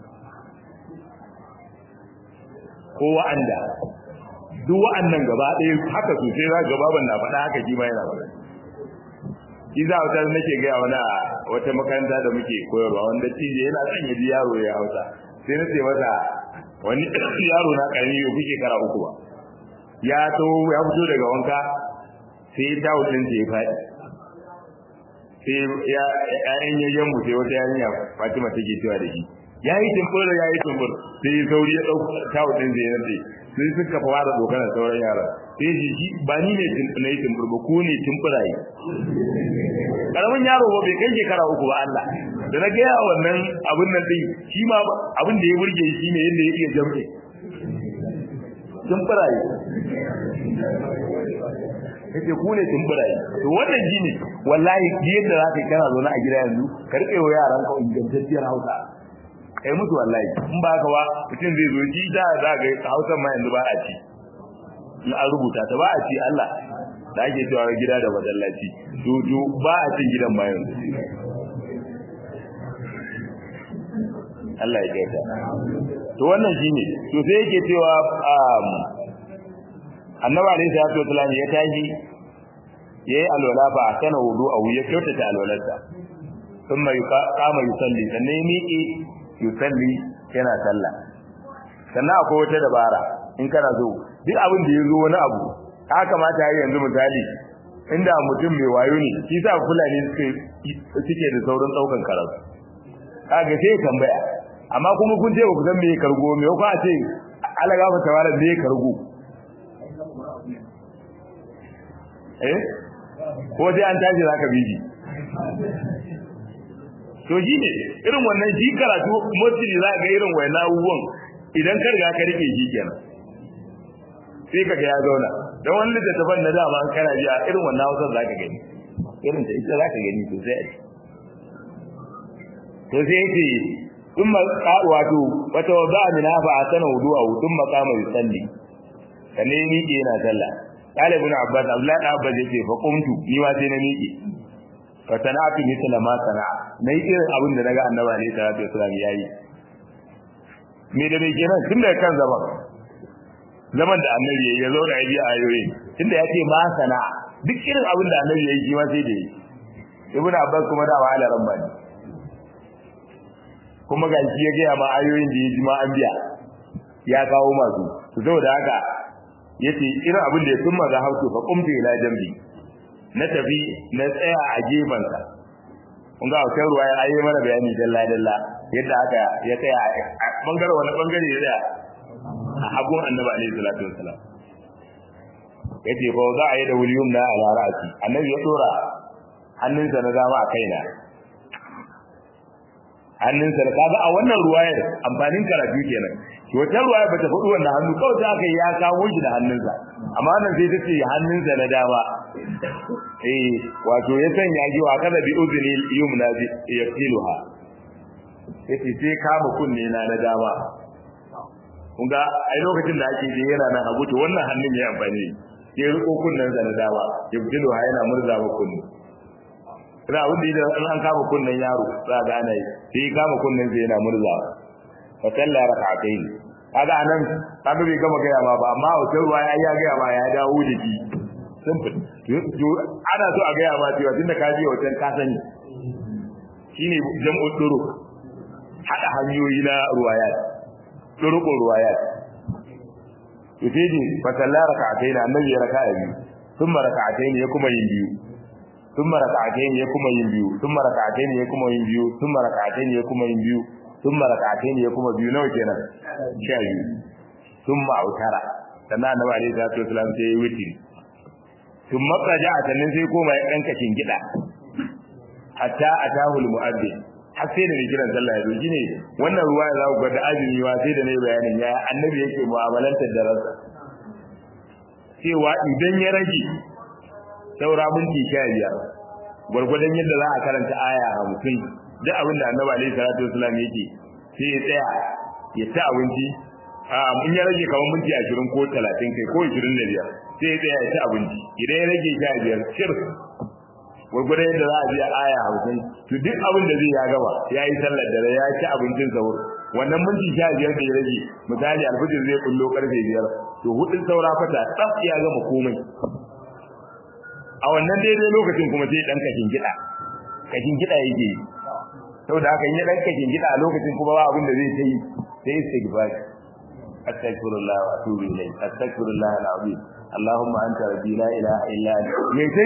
ko wa'anda duk wa'annan gaba ɗaya haka sosai za ga baban na faɗa haka shi ma yana faɗa shi za wata nake gaya wani a wata makaranta da muke koyarwa wanda tije yana son ya ji yaro ya hausa sai na ce masa wani yaro na ƙarami bai fi shekara uku ba ya to ya fito daga wanka sai ya dawo ɗin ya faɗi sai ya ƴaƴan yayyan mu sai wata yarinya Fatima take cewa da shi ya yi tumbur ya yi tumbur sai ya sauri ya ɗauka tawo ɗin zai nace sai suka fara dokanar sauran yaran sai shi shi ba ni ne na yi tumbur ba ko ne tumburaye karamin yaro ba bai kai shekara uku ba Allah da na gaya wannan abin nan din shi ma abin da ya burge shi ne yadda ya iya jam'i tumburaye kace ku ne tumburaye to wannan shi ne wallahi yadda za ka yi kana zaune a gida yanzu ka rike wa yaran ka ingantacciyar Hausa kai musu wallahi in ba haka ba mutum zai zo ji da za ga Hausa ma yanzu ba a ci in an rubuta ta ba a ci Allah da ake cewa gida da masallaci to to ba a cin gidan ma yanzu Allah ya gaita to wannan shine to sai yake cewa annabi alayhi salatu wasallam ya tashi yayi alwala ba kana wudu a wuya kyautata alwalarsa thumma yuqama yusalli sannan ya miƙe yusalli yana sallah sannan akwai wata dabara in kana so duk abin da ya zo wani abu ya kamata yayi yanzu misali inda mutum mai wayo ne shi sa fulani suke suke da saurin daukan karatu kaga sai tambaya amma kuma kun ce ba ku san me kargo me ko a ce Allah gafa tawala me kargo eh ko dai an tashi zaka biji to shi ne irin wannan shi karatu mostly za ga irin wayannan abubuwan idan ka riga ka rike shi kenan sai kaga ya zauna dan wani littattafan na dama an kana ji a irin wannan hausar za ka gani irin ta ita za ka gani sosai a to sai yake in ma wato wata wada min hafa asana wudu'a tun maqama yusalli kane miƙe yana sallah talibun abbas abdullahi da abbas yake fa qumtu ni ma sai na miƙe fa sana'atu mithla ma sana'a nayi irin abin da naga annabi alaihi salatu wasallam yayi me da me kenan tun daga kan zaman zaman da annabi ya zo da ayi ayoyi tunda ya ce ma sana duk irin abin da annabi ya yi shi ma sai da yi ibnu abbas kuma da wa'ala rabbani kuma ga shi ya ga ma ayoyin da ya ji ma an biya ya kawo masu to saboda haka yace irin abin da ya summa za hausu fa qumtu ila jambi na tafi na tsaya a gefen sa kun ga wata ruwa ya ayi mana bayani dalla dalla yadda aka ya tsaya a bangare wani bangare ya tsaya a hagun annabi alaihi salatu wassalam yace fa za a yi da wuliyum na ala ra'si annabi ya dora hannunsa na dama a kaina hannunsa da kaga a wannan ruwayar amfanin karatu kenan to wata ruwaya bata faɗi wannan hannu kawai ta aka ya kawo shi da hannunsa amma wannan sai tace hannunsa na dama eh wato ya sanya ji wa kada bi udni yumna bi yaqiluha yace sai kama kunne na na dama kun ga ai lokacin da ake je yana nan hagu to wannan hannun ya amfani ya riko kunnen sa na dama yaqiluha yana murza ma kunne ina abin da idan an kama kunnen yaro za ga ana yi sai kama kunnen sai yana murza fa salla rak'atayn kaga anan kaga bai gama gaya ma ba amma wata ruwa ya ya gaya ma ya dawo da shi simple to ana so a gaya ma cewa tunda ka je wajen ka sani shine jam'u duru hada hanyoyi na ruwayat duruqu ruwayat to sai ji fa salla rak'atayn annabi ya raka'a biyu thumma rak'atayn ya kuma yin biyu ثم ركعتين يكما ينبيو ثم ركعتين يكما ينبيو ثم ركعتين يكما ينبيو ثم ركعتين يكما بيو نو kenan sha biyu ثم autara sannan annabi alaihi salatu wasallam sai ya wuce ثم qaja sannan sai koma ya danka gida hatta atahu almu'adhdhin har sai da kiran sallah ya zo shine wannan ruwa ya zaku ga da azumi wa sai da ne bayanin ya annabi yake mu'amalantar da ransa cewa idan ya rage saura minti sha biyar gwargwadon yadda za a karanta aya hamsin duk abin da annabi alaihi salatu wasallam yake sai ya tsaya ya ci abinci a in ya rage kamar minti ashirin ko talatin kai ko ashirin da biyar sai ya tsaya ya ci abinci idan ya rage sha biyar shir gwargwadon yadda za a biya aya hamsin to duk abin da zai ya gaba ya yi sallar dare ya ci abincin sahur wannan minti sha biyar da ya rage misali alfijir zai kullo karfe biyar to hudun saura fata tsaf ya gama komai a wannan daidai lokacin kuma sai dan kashin gida kashin gida yake yi saboda haka in ya dan kashin gida a lokacin kuma ba abin da zai yi sai istighfar astaghfirullah wa atubu ilayh astaghfirullah alazim allahumma anta rabbi la ilaha illa anta me sai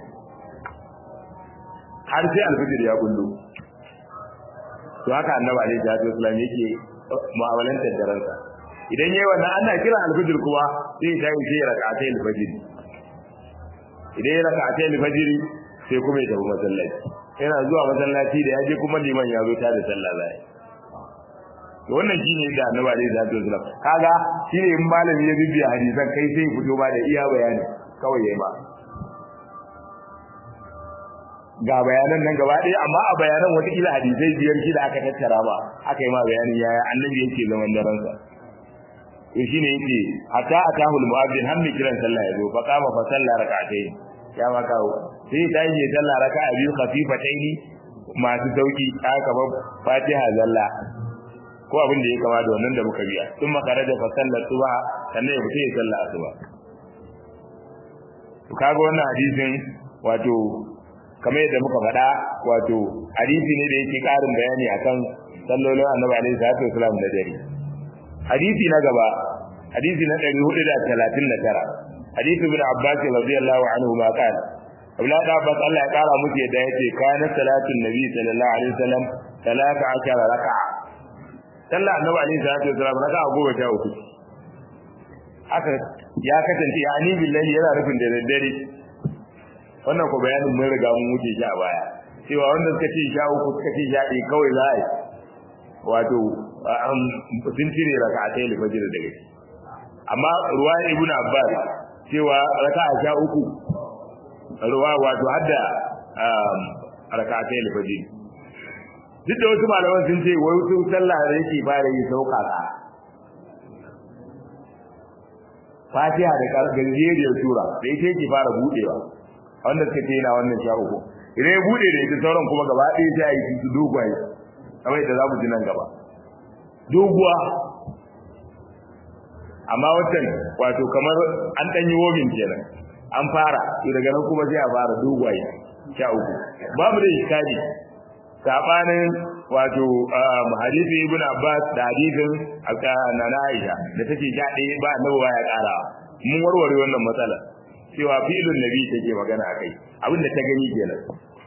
har sai alfajir ya kullu to haka annabi alaihi salatu wasallam yake mu'amalantar da ransa idan yayi wannan ana kira alfajir kuma sai ya tayi sai rak'atai alfajir idan ya raka a tayi fajiri sai kuma ya tafi masallaci yana zuwa masallaci da ya je kuma liman ya zo ta da sallah zai to wannan shine da annabi alaihi salatu wasallam kaga shine in malami ya bibiya hadisan kai sai fito ba da iya bayani kawai yayi ba ga bayanan nan gaba ɗaya amma a bayanan wata kila hadisai biyar shi da aka tattara ba aka yi ma bayanin yaya annabi yake zaman daransa to shine yake hatta atahu almu'adhdhin hammi kiran sallah yazo fa qama fa salla rak'atayn ya ma kawo sai ta yi sallah raka'a biyu khafifataini masu sauki haka ba fatiha zalla ko abin da ya kama da wannan da muka biya sun makara da fa sallar suba sannan ya fita ya sallah asuba to kaga wannan hadisin wato kamar yadda muka faɗa wato hadisi ne da yake ƙarin bayani akan sallolin annabi alaihi salatu wasallam da dare hadisi na gaba hadisi na 439 hadisi ibn abbas radiyallahu anhu ma kana abla da abbas Allah ya kara musu yadda yace kana salatin nabi sallallahu alaihi wasallam 13 raka'a sallah annabi alaihi salatu wasallam raka'a goma sha uku haka ya kasance ya ani billahi yana rufin da daddare wannan ko bayanin mun riga mun wuce shi a baya cewa wanda suka ce sha uku suka ce sha ɗaya kawai za a yi wato sun cire raka'atai al-fajr daga shi amma ruwa ibn abbas cewa raka'a sha uku ruwa wato hadda raka'atai al-fajr duk da wasu malaman sun ce wai wasu sallah da yake fara yi sauƙaƙa fatiha da ganjeriyar sura da ita yake fara budewa wanda suka ce yana wannan sha uku idan ya bude da ita sauran kuma gaba ɗaya sai a yi su dogwaye kamar yadda za mu ji nan gaba doguwa amma wancan wato kamar an dan yi wobin kenan an fara to daga nan kuma sai a fara dogwaye sha uku babu da iskali sabanin wato hadisi ibn abbas da hadisin nana aisha da take ja ɗaya ba annabi ba ya ƙara mun warware wannan matsala cewa fi'lun nabi take magana akai abin da ta gani kenan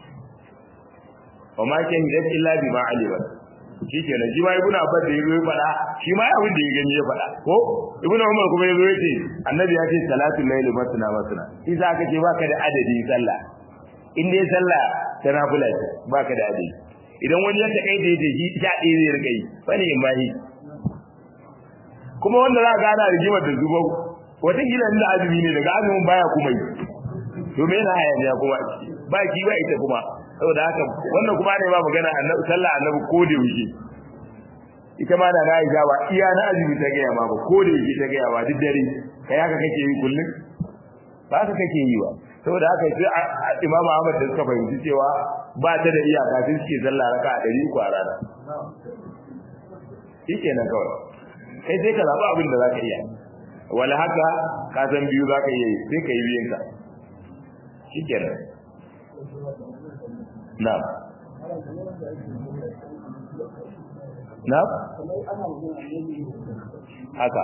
wa ma kan hidat illa bima alima shi kenan shi ma ibn abbas da yazo ya faɗa shi ma abin da ya gani ya faɗa ko ibn umar kuma yazo ya ce annabi ya ce salatu layli masna masna shi za ka ce baka da adadin sallah in dai sallah ta nafila ce baka da adadi idan wani ya takai da yake shi sha ɗaya zai rika yi wani in bahi kuma wanda za ka gana rigimar da zuba wata gila inda azumi ne daga azumin baya kuma yi to me yana hayaniya kuma ba ki ba ita kuma saboda haka wannan kuma ne ba magana annabi sallah annabi ko da wuce ita ma da Aisha ba iya na azumi ta gaya ma ba ko da wuce ta gaya ba duk dare kai haka kake yi kullum ba haka kake yi ba saboda haka sai Imam Ahmad da suka fahimci cewa ba ta da iyaka sai suke sallah raka a ɗari uku a rana shikenan kawai kai sai ka zaɓi abin da zaka iya wala haka ka san biyu zaka iya yi sai ka yi biyun ka shikenan na'am na'am haka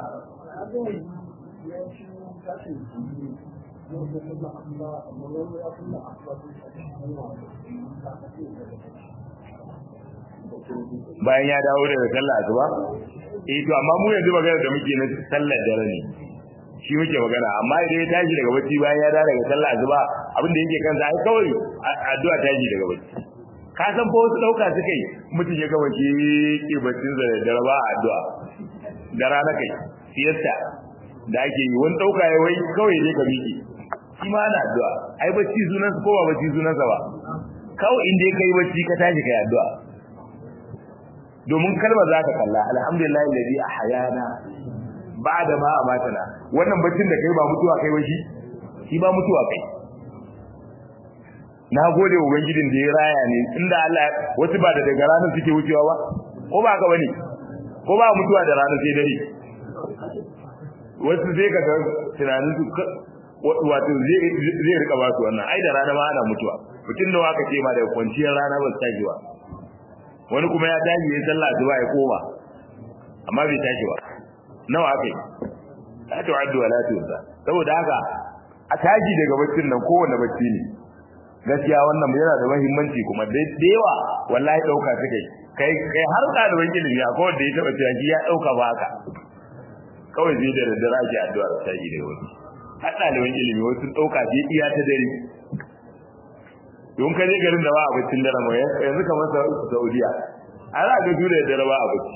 bayan ya dawo daga sallah asuba eh to amma mu yanzu magana da muke na sallar dare ne shi muke magana amma idan ya tashi daga bacci bayan ya dawo daga sallah asuba abin da yake kansa ai kawai addu'a tashi daga bacci ka san fa wasu dauka suka yi mutum ya gama shi ke baccin sa da dare ba addu'a da rana kai siyasta da ake yi wani dauka ya wai kawai ne ka miƙe shi ma ana addu'a ai bacci sunansa ko ba bacci sunansa ba kawai inda kai bacci ka tashi kai addu'a domin kalmar za ka kalla alhamdulillah alladhi ahyana ba'da ma amatana wannan baccin da kai ba mutuwa kai ba shi shi ba mutuwa kai na gode wa ubangijin da ya raya ne inda Allah wasu ba da daga ranar suke wucewa ba ko ba ka bane ko ba mutuwa da ranar sai dare wasu sai ka ga tunanin su wato zai rika ba su wannan ai da rana ma ana mutuwa mutum da waka ce ma daga kwanciyar rana ba su tashi ba wani kuma ya tashi ya sallah asuba ya koma amma bai tashi ba nawa aka yi la tu'addu wa la tuhsa saboda haka a tashi daga baccin nan kowanne bacci ne gaskiya wannan yana da muhimmanci kuma da yawa wallahi dauka suke kai kai har ɗaliban ilimi a kowanne da ya taba cewa shi ya dauka ba haka kawai zai da daddare ake addu'a da tashi daga wani har ɗaliban ilimi wasu dauka sai iya ta dare don ka je garin da ba a baccin dare mai yanzu kamar Saudiya a za ga jure da dare ba a bacci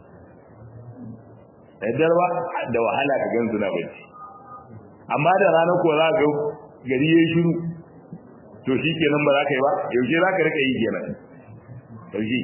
da dare ba da wahala ka gan su na bacci amma da rana ko za ga gari yayi shiru to shi kenan ba za ka yi ba yaushe za ka rika yi kenan yaushe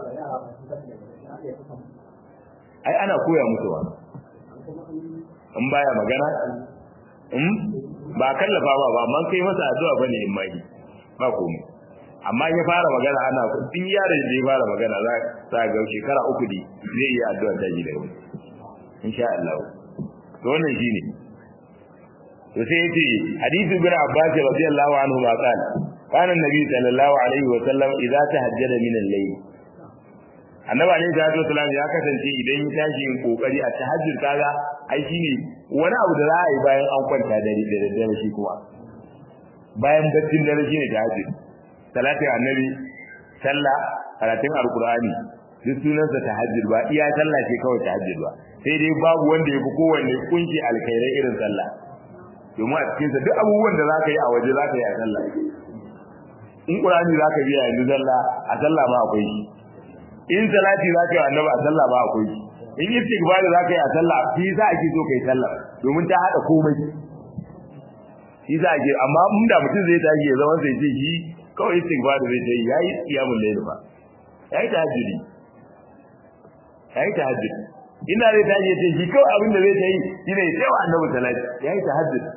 ai ana koya musu ba in baya magana in ba kallafa ba ba man kai masa addu'a bane in mai ba komai amma ya fara magana ana din yaron da ya fara magana za ta ga shekara uku ne zai yi addu'a ta ji da wani insha Allah to wannan shine to sai yace hadisi bin Abbas radiyallahu anhu ma qala kana annabi sallallahu alaihi wa sallam idza tahajjada min al-layl annabi alaihi salatu wasallam ya kasance idan ya tashi yin kokari a tahajjud kaga ai shine wani abu da za a yi bayan an kwanta dare da daddare shi kuma bayan baccin dare shine tahajjud salatin annabi sallah karatun alqur'ani duk sunansa tahajjud ba iya sallah ce kawai tahajjud ba sai dai babu wanda ya fi kowanne kunshi alkhairai irin sallah domin a cikin sa duk abubuwan da zaka yi a waje zaka yi a sallah in qur'ani zaka biya yanzu sallah a sallah ma akwai shi in salati zaka yi annabi a sallah ma akwai shi in istighfar zaka yi a sallah shi za a ki so kai sallah domin ta hada komai shi za a ke amma in da mutum zai tashi ya zama sai ce shi kawai istighfar zai ta yi yayi qiyamul layl ba yayi tahajjudi yayi tahajjudi ina zai tashi ya ce shi kawai abin da zai ta yi shine ya ce wa annabi salati yayi tahajjudi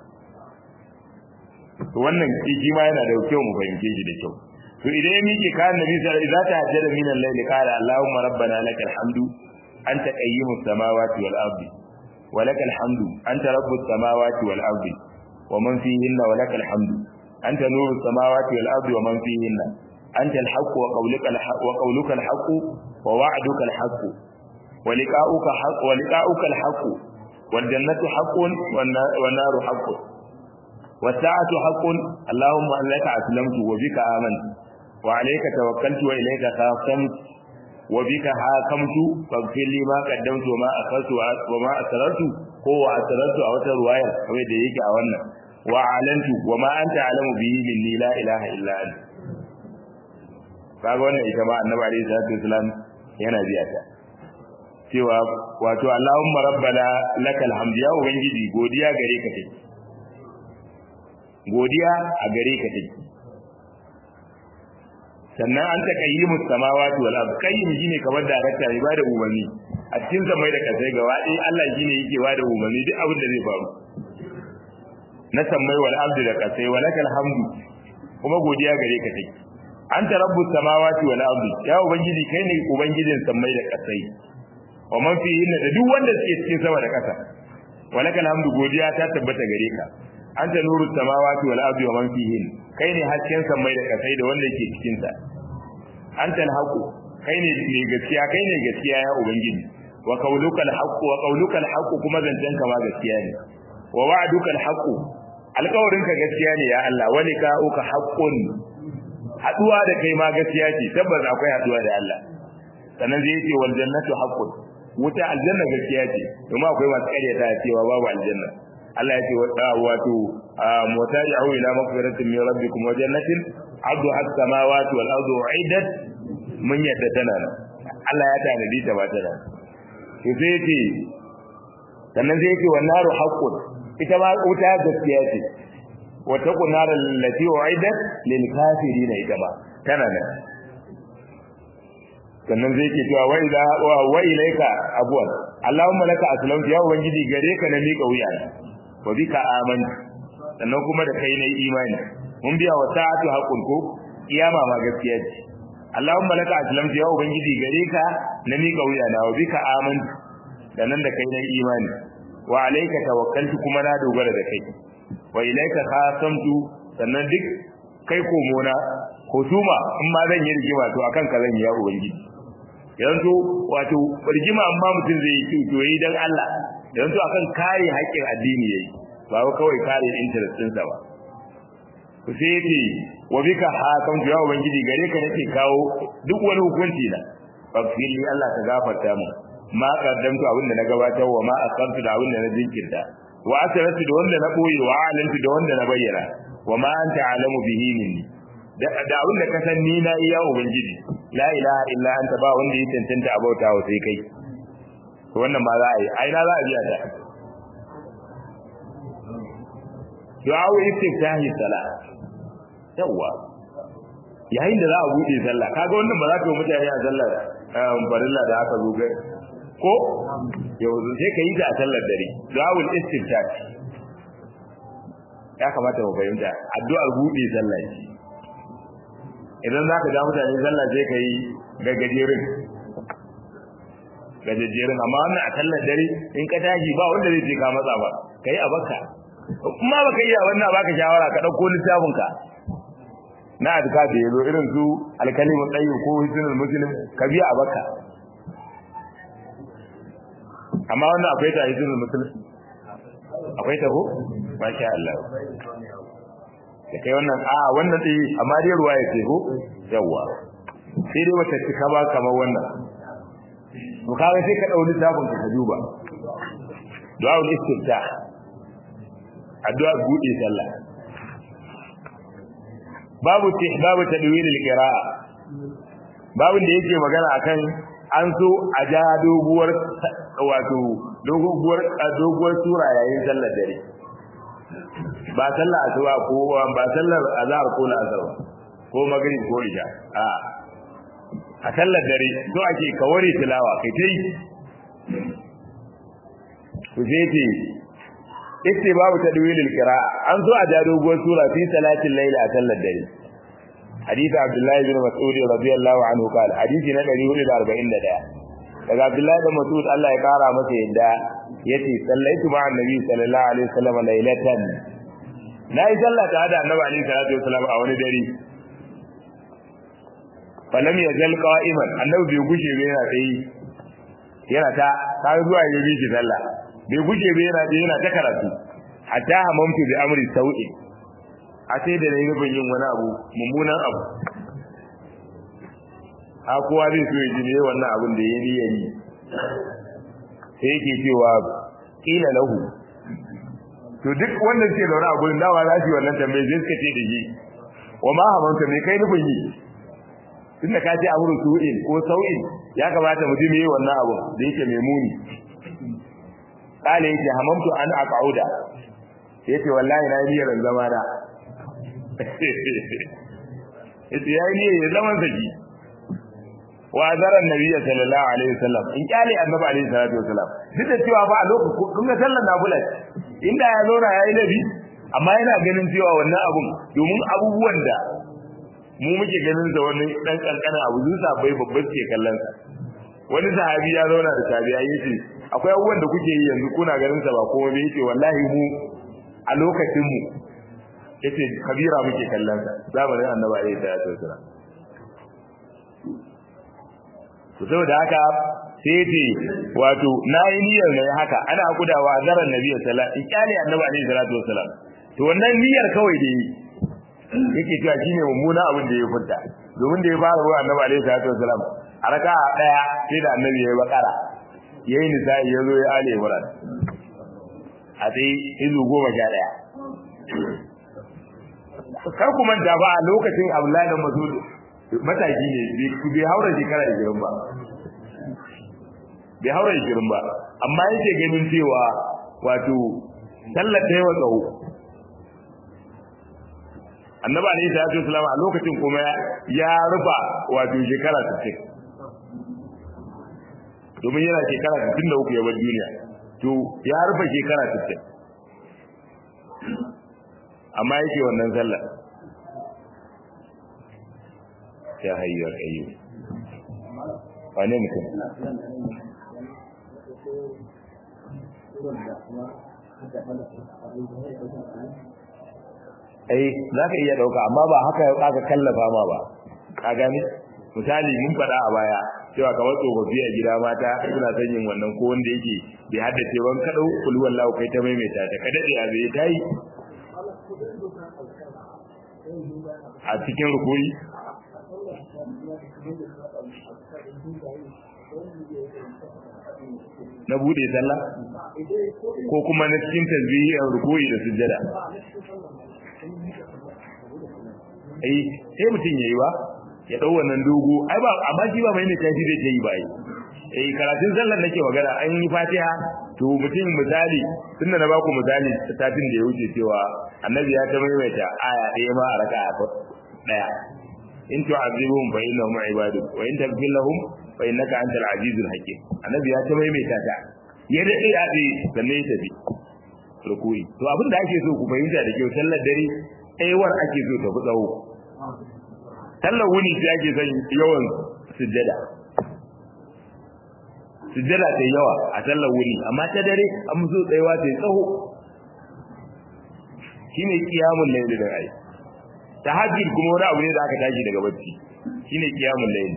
to wannan shi ma yana da kyau mu fahimce shi da kyau to idan ya miƙe kan nabi sallallahu alaihi wasallam idza tahajjada min al-layli qala allahumma rabbana lakal hamdu anta qayyimus samawati wal ardi walakal hamdu anta rabbus samawati wal ardi wa man fihinna walakal hamdu anta nurus samawati wal ardi wa man fihinna anta al haqq wa qawluka al haqq wa qawluka al haqq wa wa'duka al haqq wa liqa'uka haqq wa liqa'uka al haqq wal jannatu haqqun wan naru haqqun والساعة حق اللهم لك أسلمت وبك آمنت وعليك توكلت وإليك خاصمت وبك حاكمت فاغفر لي ما قدمت وما أخرت وما أسررت هو أسررت أو رواية أو يديك أو أن وأعلنت وما أنت أعلم به مني لا إله إلا أنت kaga wannan ita ma annabi alaihi salatu wasalam yana biya ta cewa wato Allahumma rabbana lakal hamdu ya ubangiji godiya gare ka take godiya a gare ka take sannan an ta qayyimu samawati wal ard qayyim shine kamar darakta ne ba da umarni a cikin samai da kasai gaba ɗaya Allah shine yake ba da umarni duk abin da zai faru na samai wal ard da kasai wa lakal hamdu kuma godiya gare ka take anta rabbus samawati wal ard ya ubangiji kai ne ubangijin samai da kasai wa man fihinna da duk wanda suke cikin sama da kasa wa lakal hamdu godiya ta tabbata gare ka anta nuru samawati wal ardi wa man fihin kai ne hasken samai da kasai da wanda yake cikin sa anta al-haqu kai ne mai gaskiya kai ne gaskiya ya ubangiji wa qawluka al-haqu wa qawluka al-haqu kuma zancen ka ma gaskiya ne wa wa'duka al-haqu alƙawarin ka gaskiya ne ya Allah wa liqa'uka haqqun haduwa da kai ma gaskiya ce tabbas akwai haduwa da Allah sannan zai ce wal jannatu haqqun wuta aljanna gaskiya ce kuma akwai masu ƙaryata cewa babu aljanna Allah ya ce wato mutari'u ila maghfiratin min rabbikum wa jannatin 'arduha as-samawati wal ardu u'iddat mun yadda tana nan Allah ya tanadi ta ba ta nan to sai ce sannan sai ce wan naru haqqun ita ma wuta gaskiya ce wa taqun nar allati u'iddat lil kafirin ita ma tana nan sannan zai ke cewa wa ila wa ilaika abwan Allahumma laka aslamtu ya ubangiji gare ka na miƙa wuya wa bika amantu sannan kuma da kai nayi imani mun biya wa sa'atu haqqun ko kiyama ma gaskiya ce Allahumma laka aslamtu ya ubangiji gare ka na mika wuya na wa bika amantu sannan da kai nayi imani wa alayka tawakkaltu kuma na dogara da kai wa ilayka khasamtu sannan duk kai komona husuma in ma zan yi rigima to akan ka zan yi ya ubangiji yanzu wato rigima amma mutum zai yi to yi dan Allah yanzu akan kare haƙƙin addini yayi ba kawai kare interest ɗinsa ba ku sai yace wa bika hakam ya ubangiji gare ka nake kawo duk wani hukunci na faghfir li Allah ka gafarta mu ma qaddamtu abin da na gabatar wa ma asartu da abin da na jinkirta wa asrartu da wanda na boye wa alantu da wanda na bayyana wa ma anta alamu bihi minni da abin da ka san ni na iya ubangiji la ilaha illa anta ba wanda ya tantance abauta wa sai kai to wannan ma za a yi ai na za a biya ta du'a istiftahi salat yawa yayin da za a bude sallah kaga wannan ba za ka yi mutane a sallar farilla da aka zo gai ko yau sai ka yi ta a sallar dare du'a istiftah ya kamata mu fahimta addu'ar bude sallah ce idan za ka ja mutane sallah sai ka yi gaggajerin gajejjerin amma wannan a sallar dare in ka tashi ba wanda zai ce ka matsa ba ka yi a baka kuma baka iya wannan baka shawara ka dauko littafin ka na adka da yazo irin su alkalimu tayyib ko hisnul muslim ka biya a baka amma wannan akwai ta hisnul muslim akwai ta ko masha Allah da kai wannan a wannan dai amma dai ruwa ya ce ko yawa sai dai wata cika ba kamar wannan to kaga sai ka dau littafin ka duba du'a ul-istiftah addu'a bude sallah babu babu tadwil al-qira'a babu da yake magana akan an so a ja doguwar wato doguwar doguwar sura yayin sallar dare ba sallar asuba ko ba sallar azhar ko la'asar ko maghrib ko isha a a sallar dare so ake kawari tilawa kai tai ku je ce ite babu tadwilil qira'a an zo a ja doguwar sura fi salatin layl a sallar dare hadisi abdullahi bin mas'ud radiyallahu anhu qala hadisi na 441 daga Abdullahi da Mas'ud Allah ya kara masa yadda yace sallaitu ma annabi sallallahu alaihi wasallam lailatan nayi sallah ta da annabi alaihi salatu wasallam a wani dare falam yazal qa'iman annabi bai gushe bai yana tsaye yana ta ta zuwa ya bi sallah bai gushe bai yana yana ta karatu hatta hamamtu bi amri sau'i a sai da nayi nufin yin wani abu mummunan abu a kowa zai so ya ji ne wannan abin da ya yi yayi sai yake cewa kila lahu to duk wanda suke zaune a gurin dawa za su yi wannan tambaye sai suka ce da shi wa ma hamanta me kai nufin yi tun da ka ce amuru su'in ko sau'in ya kamata mutum yi wannan abu da yake mai muni kale yake hamamtu an aqauda yace wallahi na yi niyyar zama da yace yayi niyyar zaman saki wa azara nabiyyi sallallahu alaihi wasallam in kyale annabi alaihi salatu wasallam duk da cewa ba a lokacin kun ga sallar nafila inda ya zo na yayi nabi amma yana ganin cewa wannan abun domin abubuwan da mu muke ganin sa wani dan kankanin abu zuwa bai babban ke kallon sa wani sahabi ya zauna da tabi'a yace akwai abubuwan da kuke yi yanzu kuna ganin sa ba komai bai yace wallahi mu a lokacin mu yace kabira muke kallon sa zamanin annabi alaihi salatu wasallam to saboda haka sai ce wato na yi niyyar ne haka ana gudawa zaran nabi sallallahu alaihi wasallam ikali annabi alaihi salatu wasallam to wannan niyyar kawai da yi yake cewa shine mummuna abin da ya furta domin da ya fara ruwa annabi alaihi salatu wasallam a raka daya sai da annabi ya yi bakara yayi nisa'i ya zo ya ale imran a sai izu goma sha daya kar ku manta ba a lokacin abdullahi da masud mataki ne bai haura shekara 20 ba bai haura 20 ba amma yake ganin cewa wato sallar ta yawa tsawo annabi alaihi salatu wasallam a lokacin kuma ya rufa wato shekara 60 domin yana shekara 63 ya bar duniya to ya rufa shekara 60 amma yake wannan sallar ya hayyar ayyu wane mutum ai za ka iya ɗauka amma ba haka aka kallafa ma ba ka gani misali mun faɗa a baya cewa kamar tsofaffi a gida mata suna son yin wannan ko wanda yake bai haddace ban kaɗau kulwan lawo kai ta maimaita ta ka daɗe a bai ta yi a cikin rukuni na bude sallah ko kuma na cikin tasbihi a ruku'i da sujjada eh sai mutum yayi ba ya dau wannan dogo ai ba amma shi ba mai ne tashi da yi ba eh karatun sallar nake magana an yi fatiha to mutum misali tunda na baku misali tafin da ya wuce cewa annabi ya ta maimaita aya ɗaya ma a raka'a ɗaya in tu'azibuhum fa innahum ibaduk wa in taghfir lahum fa innaka antal azizul hakim annabi ya ta maimaita ta ya dade a dai sannan ya tafi rukui to abin da ake so ku fahimta da kyau sallar dare aiwar ake so ta fi tsawo sallar wuni sai ake son yawan sujjada sujjada ta yawa a sallar wuni amma ta dare an so tsayawa ta tsaho shine kiyamul layl da ai tahajjud kuma wani abu ne da aka tashi daga bacci shine kiyamul layl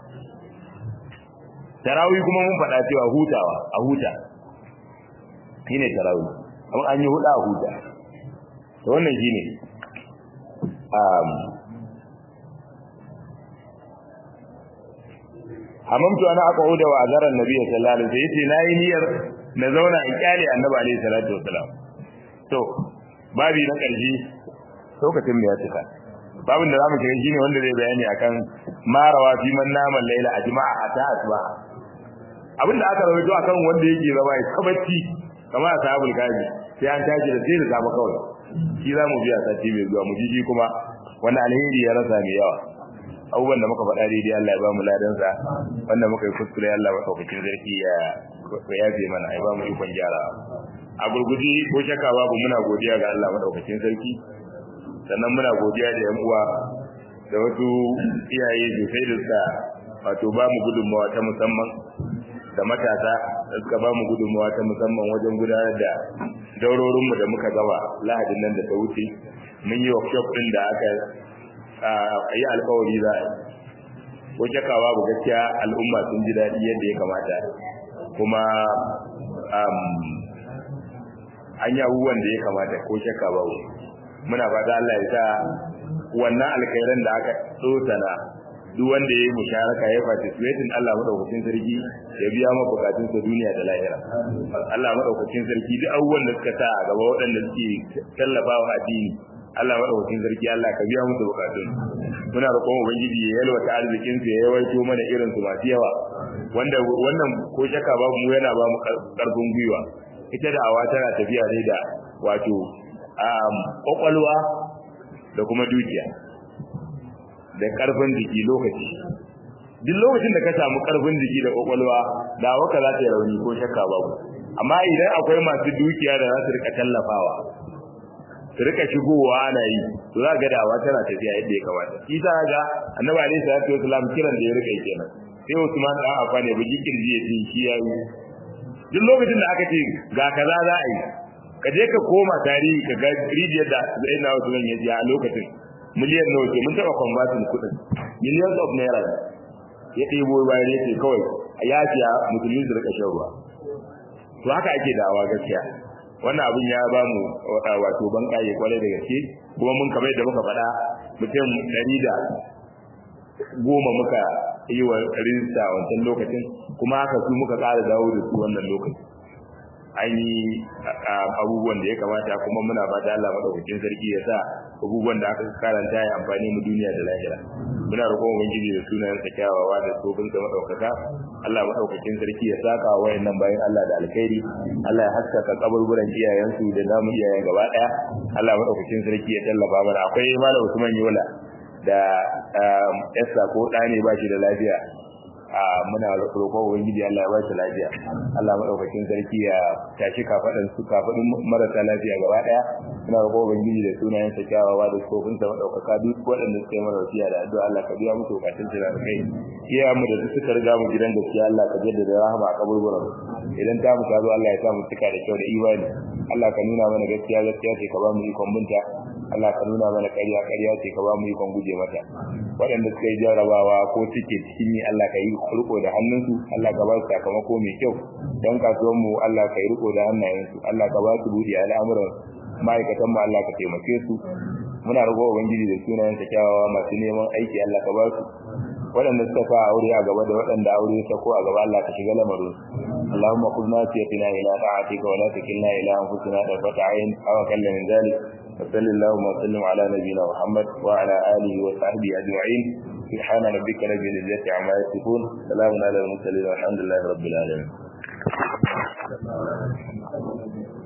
tarawih kuma mun faɗa cewa hutawa a huta shine tarawih amma an yi huda a huta to wannan shine um hamamtu ana aqauda wa azara annabi sallallahu alaihi wasallam yace nayi niyyar na zauna in kyale annabi alaihi salatu wasallam to babi na ƙarshe lokacin da ya cika babin da zamu kira shine wanda zai bayani akan marawa fi man nama laila ajma'a hatta asba abin da aka rawaito akan wanda yake zama ya kabacci kamar ashabul kafi sai an tashi da sai da zama kawai shi zamu biya sati mai zuwa mu jiji kuma wanda alheri ya rasa mai yawa abubuwan da muka faɗa daidai Allah ya ba mu ladansa wanda muka yi kuskure Allah madaukakin sarki ya yafe mana ya ba mu ikon gyara a gurgudi ko shakka babu muna godiya ga Allah madaukakin sarki sannan muna godiya da yan uwa da wasu iyaye sosai da suka wato ba mu gudunmawa ta musamman da matasa da suka ba mu gudunmawa ta musamman wajen gudanar da daurorinmu da muka gaba lahadin nan da ta wuce mun yi workshop ɗin da aka yi alkawari za a ko shakka babu gaskiya al'umma sun ji daɗi yadda ya kamata kuma an yi abubuwan da ya kamata ko shakka babu muna fata Allah ya sa wannan alkhairan da aka tsotana duk wanda ya yi musharaka ya participating Allah madaukakin sarki ya biya ma bukatun sa duniya da lahira Allah madaukakin sarki duk abubuwan da suka sa a gaba waɗanda suke tallafawa addini Allah madaukakin sarki Allah ka biya musu bukatun muna roƙon ubangiji ya yalwata arzikin sa ya yawaito mana irin su masu yawa wanda wannan ko shakka babu mu yana ba mu karfin gwiwa ita da awa tana tafiya ne da wato kwakwalwa da kuma dukiya da karfin jiki lokaci duk lokacin da ka samu karfin jiki da kwakwalwa da waka za ta yi rauni ko shakka babu amma idan akwai masu dukiya da za su rika tallafawa su rika shigowa ana yi to za ga dawa tana tafiya yadda ya kamata shi ta ga annabi alaihi salatu wasalam kiran da ya rika kenan sai Usman dan Affan ya bugi kirji ya ce shi yayi duk lokacin da aka ce ga kaza za a yi ka je ka koma tarihi ka ga rijiyar da zai na wasu ya ji a lokacin miliyan nawa ce mun taɓa kwambatin kuɗin millions of naira ya ɗebo bayan ya ce kawai a yafiya musulmi su rika shan ruwa to haka ake dawa gaskiya wannan abin ya ba mu wato ban ƙaye kwarai da gaske kuma mun kamar da muka faɗa mutum ɗari da goma muka yi wa rinsa wancan lokacin kuma haka su muka ƙara dawo da su wannan lokacin an yi abubuwan da ya kamata kuma muna fata Allah madaukakin sarki ya sa abubuwan da aka karanta ya amfani mu duniya da lahira muna roƙon ubangiji da sunayen sa kyawawa da tsofin sa madaukaka Allah madaukakin sarki ya saka wayannan bayan Allah da alkhairi Allah ya haskaka kaburburan iyayensu da namu iyayen gaba daya Allah madaukakin sarki ya tallafa mana akwai malam Usman Yola da Esther ko ɗane ba shi da lafiya muna roƙon ubangiji Allah ya ba shi lafiya Allah madaukakin sarki ya tashi kafadan su kafadin marasa lafiya gaba daya muna roƙon ubangiji da sunayen sa kyawawa da sofin sa madaukaka duk waɗanda suka yi mara wasiya da addu'a Allah ka biya musu bukatun su da kai iya mu da suka riga mu gidan gaskiya Allah ka jaddada rahama a kaburburan idan ta mu tazo Allah ya sa mu cika da kyau da imani Allah ka nuna mana gaskiya gaskiya ce ka ba mu ikon binta Allah ka nuna mana ƙarya ƙarya ce ka ba mu ikon guje mata waɗanda suka yi jarabawa ko suke cikin ni Allah ka yi riko da hannunsu Allah ka ba su sakamako mai kyau don kasuwan mu Allah ka yi riko da hannayensu Allah ka ba su buɗe al'amuran ma'aikatan mu Allah ka taimake su muna roƙo ubangiji da sunayen sa kyawawa masu neman aiki Allah ka ba su waɗanda suka sa aure a gaba da waɗanda aure ya ko a gaba Allah ka shiga lamarin اللهم خذ ناسيتنا إلى طاعتك ولا تكلنا إلى أنفسنا طرفة عين أو أقل من ذلك وصل اللهم وسلم على نبينا محمد وعلى آله وصحبه أجمعين سبحان ربك رب العزة عما يصفون سلام على المرسلين والحمد لله رب العالمين